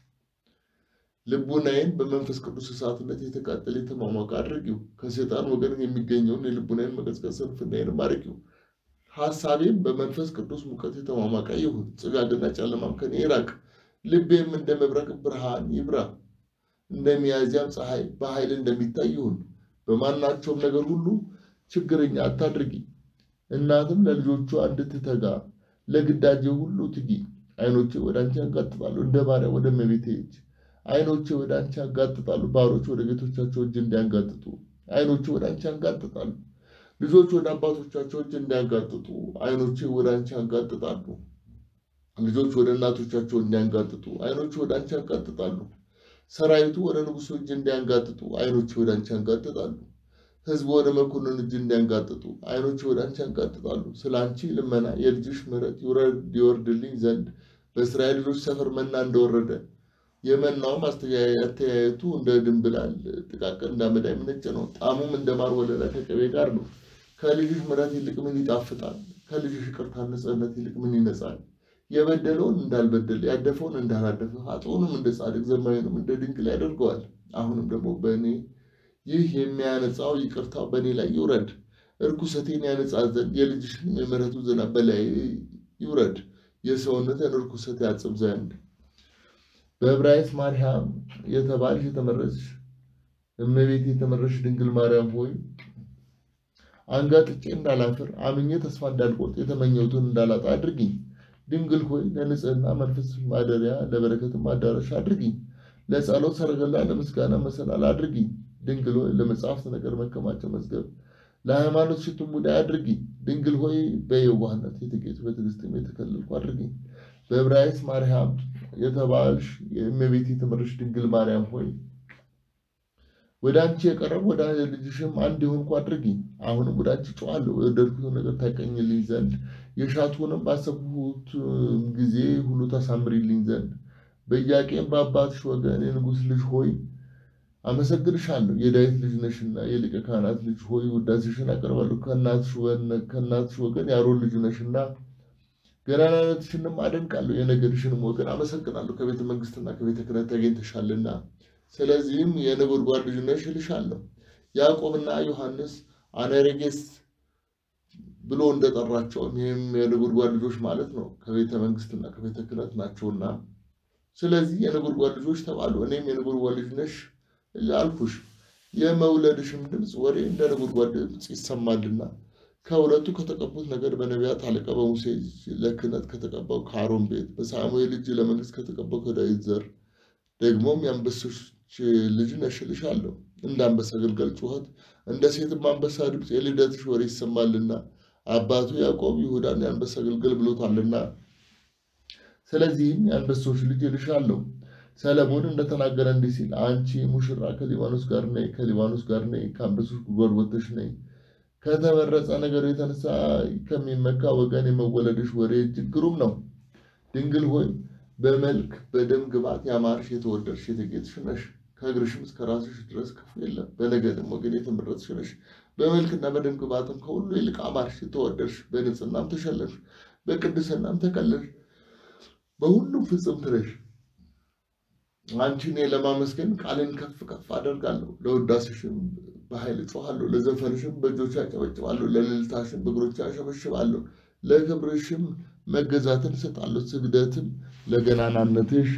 Speaker 1: ልቡናዬን በመንፈስ ቅዱስ እሳትነት የተቃጠለ የተሟሟቀ አድርጊው። ከሴጣን ወገን የሚገኘውን የልቡናዬን መቀዝቀዝ ስንፍናዬንም አርቂው። ሐሳቤም በመንፈስ ቅዱስ ሙቀት የተሟሟቀ ይሁን። ጭጋግና ጨለማም ከኔ ይራቅ። ልቤም እንደ መብረቅ ብርሃን ይብራ። እንደ ሚያዝያም ፀሐይ በኃይል እንደሚታይ ይሁን። በማናቸውም ነገር ሁሉ ችግረኛ አታድርጊ። እናትም ለልጆቿ እንድትተጋ ለግዳጄ ሁሉ ትጊ። ዓይኖቼ ወደ አንቺ ያጋጥጣሉ፣ እንደ ባሪያ ወደ እመቤቴ እጅ። ዓይኖቼ ወደ አንቺ ያጋጥጣሉ፣ ባሮች ወደ ጌቶቻቸው እጅ እንዲያንጋጥጡ። ዓይኖቼ ወደ አንቺ ያጋጥጣሉ፣ ልጆች ወደ አባቶቻቸው እጅ እንዲያንጋጥጡ። ዓይኖቼ ወደ አንቺ ያጋጥጣሉ፣ ልጆች ወደ እናቶቻቸው እንዲያንጋጥጡ። ዓይኖቼ ወደ አንቺ ያጋጥጣሉ፣ ሰራዊቱ ወደ ንጉሱ እጅ እንዲያንጋጥጡ። ዓይኖቼ ወደ አንቺ ያንጋጥጣሉ ሕዝቡ ወደ መኮንን እጅ እንዲያንጋጥጡ ዓይኖች ወደ አንቺ ያንጋጥጣሉ። ስለ አንቺ ልመና የልጅሽ ምሕረት ይወርድልኝ ዘንድ በእስራኤል ልጆች ሰፈር መና እንደወረደ የመናውም አተያየቱ እንደ ድንብላል ጥቃቅን እንዳመዳ የምነጭ ነው። ጣሙም እንደ ማር ወለላ ከቅቤ ጋር ነው። ከልጅሽ ምሕረት ይልቅ ምን ይጣፍጣል? ከልጅሽ ይቅርታ ንጽሕነት ይልቅ ምን ይነጻል? የበደለውን እንዳልበደለ ያደፈውን እንዳላደፈ ኃጥኡንም እንደ ጻድቅ ዘማዊንም እንደ ድንግል ያደርገዋል። አሁንም ደግሞ በእኔ ይህ የሚያነጻው ይቅርታው በእኔ ላይ ይውረድ። እርኩሰቴን ያነጻ ዘንድ የልጅሽን የምሕረቱ ዝናብ በላይ ይውረድ። የሰውነትን እርኩሰት ያጽብ ዘንድ በዕብራይስጥ ማርያም የተባልሽ የተመረጥሽ እመቤት የተመረጥሽ ድንግል ማርያም ሆይ አንጋጥጬ እንዳላፍር አምኜ ተስፋ እንዳልቆርጥ የተመኘሁትን እንዳላጣ አድርጊኝ። ድንግል ሆይ ለንጽህና መንፈስ ማደሪያ ለበረከትም አዳራሽ አድርጊኝ። ለጸሎት ሰረገላ ለምስጋና መሰላል አድርጊኝ። ድንግል ሆይ ለመጽሐፍት ነገር መከማቻ መዝገብ ለሃይማኖት ሽቱ ሙዳይ አድርጊኝ። ድንግል ሆይ በየዋህነት የተጌጡ በትዕግስትም የተከለልኩ አድርጊኝ። በዕብራይስጥ ማርያም የተባልሽ የእመቤት የተመረጥሽ ድንግል ማርያም ሆይ ወደ አንቺ የቀረብ ወደ ልጅሽም አንድ የሆንኩ አድርጊኝ። አሁንም ወደ አንቺ ጮኻለሁ፣ የወደድኩትን ነገር ታቀኝልኝ ዘንድ የሻትሁንም ባሰብሁት ጊዜ ሁሉ ታሳምሪልኝ ዘንድ በኢያቄም በአባትሽ ወገን የንጉሥ ልጅ ሆይ አመሰግንሻለሁ። የዳዊት ልጅ ነሽና የሊቀ ካህናት ልጅ ሆይ ውዳሴሽን አቀርባለሁ። ከእናትሽ ወገን የአሮን ልጅ ነሽና ገናናነትሽንም አደንቃለሁ። የነገድሽንም ወገን አመሰግናለሁ። ከቤተ መንግስትና ከቤተ ክህነት ተገኝተሻልና ስለዚህም የነጎድጓድ ልጅ ነሽ እልሻለሁ። ያዕቆብና ዮሐንስ አነሬጌስ ብሎ እንደጠራቸው ይህም የነጎድጓድ ልጆች ማለት ነው። ከቤተ መንግስትና ከቤተ ክህነት ናቸውና ስለዚህ የነጎድጓድ ልጆች ተባሉ። እኔም የነጎድጓድ ልጅ ነሽ አልኩሽ። የመውለድሽም ድምፅ ወሬ እንደ ነጎድጓድ ድምፅ ይሰማልና ከሁለቱ ከተቀቡት ነገድ በነቢያት አለቃ በሙሴ ለክህነት ከተቀባው ከአሮን ቤት በሳሙኤል እጅ ለመንግስት ከተቀባው ከዳዊት ዘር ደግሞም የአንበሶች ልጅ ነሽ እልሻለሁ። እንደ አንበሳ ግልገል ጩኸት እንደ ሴትም አንበሳ ድምፅ የልደትሽ ወሬ ይሰማልና አባቱ ያዕቆብ ይሁዳን የአንበሳ ግልገል ብሎታልና ስለዚህም የአንበሶች ልጅ እልሻለሁ። ሰለሞን እንደተናገረ እንዲህ ሲል አንቺ ሙሽራ ከሊባኖስ ጋር ነይ፣ ከሊባኖስ ጋር ነይ፣ ከአንበሶች ጉድጓድ ወጥተሽ ነይ። ከተመረጸ ነገር የተነሳ ከሚመካ ወገን የመወለድሽ ወሬ እጅግ ግሩም ነው። ድንግል ሆይ በመልክ በደም ግባት ያማርሽ የተወደድሽ የተጌጥሽ ነሽ። ከእግርሽም እስከ ራስሽ ድረስ ክፉ የለም። በነገድም ወገን የተመረጥሽ ነሽ። በመልክና በደም ግባትም ከሁሉ ይልቅ አማርሽ የተወደድሽ፣ በንጽህናም ተሸለምሽ፣ በቅድስናም ተቀለልሽ፣ በሁሉም ፍጽምት ነሽ። አንቺን ለማመስገን ቃልን ከፍ ከፍ አደርጋለሁ። ለውዳሴሽም በኃይል እጮኻለሁ። ለዘፈንሽም በእጆች አጨበጭባለሁ። ለልልታሽም በእግሮች አሸበሽባለሁ። ለክብርሽም መገዛትን እሰጣለሁ። ስግደትም ለገናናነትሽ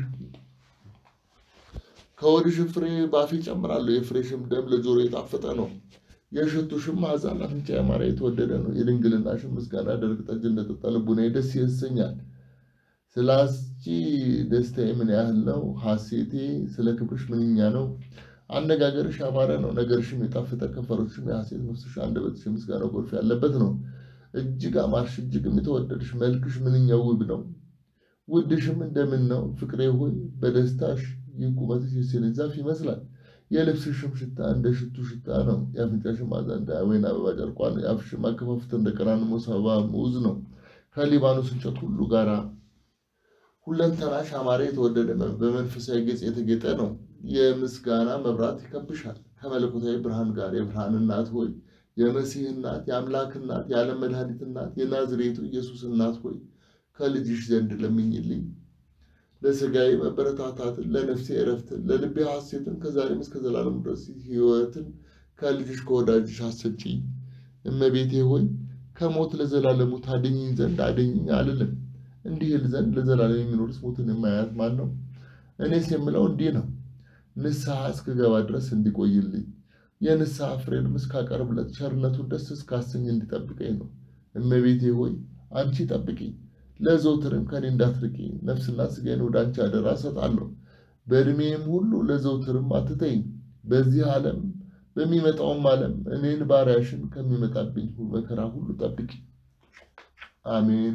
Speaker 1: ከወድሽም ፍሬ ባፌ እጨምራለሁ። የፍሬሽም ደም ለጆሮ የጣፈጠ ነው። የሽቱሽም መዓዛ ለአፍንጫ ያማረ የተወደደ ነው። የድንግልናሽም ምስጋና ደረቅ ጠጅ እንደጠጣ ልቡናዬ ደስ ያሰኛል። ስለ አንቺ ደስታዬ ምን ያህል ነው! ሐሴቴ ስለ ክብርሽ ምንኛ ነው! አነጋገርሽ ያማረ ነው፣ ነገርሽም የጣፈጠ ከንፈሮችም የሐሴት ነፍስሽ አንደበትሽ የምስጋና ጎርፍ ያለበት ነው። እጅግ አማርሽ፣ እጅግም የተወደድሽ መልክሽ ምንኛ ውብ ነው። ውድሽም እንደምን ነው! ፍቅሬ ሆይ በደስታሽ ይህ ቁመትሽ የሴኔን ዛፍ ይመስላል። የልብስሽም ሽታ እንደ ሽቱ ሽታ ነው። የአፍንጫሽም መዓዛ እንደ ወይን አበባ ጨርቋ ነው። የአፍሽም አከፋፈት እንደ ቀራንሞስ አበባ ሙዝ ነው። ከሊባኖስ እንጨት ሁሉ ጋራ ሁለንተናሽ አማረ የተወደደ በመንፈሳዊ ገጽ የተጌጠ ነው። የምስጋና መብራት ይከብሻል ከመለኮታዊ ብርሃን ጋር። የብርሃን እናት ሆይ የመሲህ እናት፣ የአምላክ እናት፣ የዓለም መድኃኒት እናት፣ የናዝሬቱ ኢየሱስ እናት ሆይ ከልጅሽ ዘንድ ለምኝልኝ። ለሥጋዬ መበረታታትን፣ ለነፍሴ እረፍትን፣ ለልቤ ሐሴትን ከዛሬም እስከ ዘላለም ድረስ ሕይወትን ከልጅሽ ከወዳጅሽ አሰጪኝ። እመቤቴ ሆይ ከሞት ለዘላለሙ ታድኝኝ ዘንድ አድኝኝ አልልም። እንዲህ ል ዘንድ ለዘላለም የሚኖርስ ሞትን የማያት ማን ነው? እኔስ የምለው እንዲህ ነው፣ ንስሐ እስክገባ ድረስ እንዲቆይልኝ የንስሐ ፍሬንም እስካቀርብለት ቸርነቱን ደስ እስካሰኝ እንዲጠብቀኝ ነው። እመቤቴ ሆይ አንቺ ጠብቂኝ፣ ለዘውትርም ከኔ እንዳትርቂ። ነፍስና ሥጋዬን ወደ አንቺ አደራ እሰጣለሁ። በዕድሜም ሁሉ ለዘውትርም አትተይኝ። በዚህ ዓለም በሚመጣውም ዓለም እኔን ባሪያሽን ከሚመጣብኝ መከራ ሁሉ ጠብቂ። አሜን።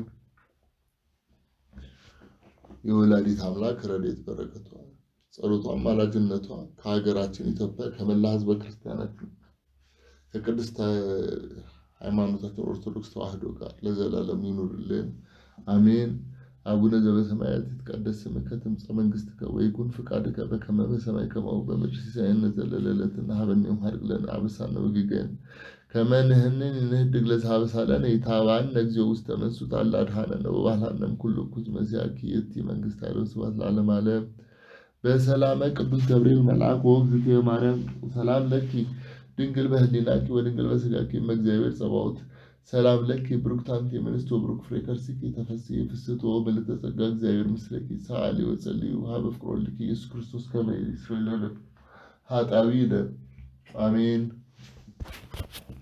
Speaker 1: የወላዲት አምላክ ረድኤት በረከቷ ጸሎቷ አማላጅነቷ ከሀገራችን ኢትዮጵያ ከመላ ሕዝበ ክርስቲያናችን ከቅድስት ሃይማኖታችን ኦርቶዶክስ ተዋሕዶ ጋር ለዘላለም ይኑርልን፣ አሜን። አቡነ ዘበሰማያት ይትቀደስ ስምከ ትምጻእ መንግሥትከ ወይኩን ፍቃድከ በከመ በሰማይ ከማሁ በምድር ሲሳየነ ዘለለዕለትነ ሀበነ ዮም ሀድግ ለነ አበሳነ ወጌጋየነ ከመ ንሕነኒ ንህድግ ለዘአበሳለነ ኢታብአነ እግዚኦ ውስተ መንሱት አላ አድኃነነ ወባልሐነም ኩሉ እኩይ መሲሐኪ የቲ መንግሥት ኃይለ ወስብሐት ለዓለመ ዓለም በሰላመ ቅዱስ ገብርኤል መልአክ ወእግዝእትየ ማርያም ሰላም ለኪ ድንግል በህሊናኪ ወድንግል በሥጋኪ እመ እግዚአብሔር ጸባኦት ሰላም ለኪ ብሩክት አንቲ እምንስቶ ብሩክ ፍሬ ከርሥኪ ተፈሥሒ ፍስሕቶ በልተ ጸጋ እግዚአብሔር ምስለኪ ሰአሊ ወጸልዩ ሀበ ፍቅሮ ልኪ ኢየሱስ ክርስቶስ ከመ ይስረይ ለነ ኃጣውኢነ አሜን።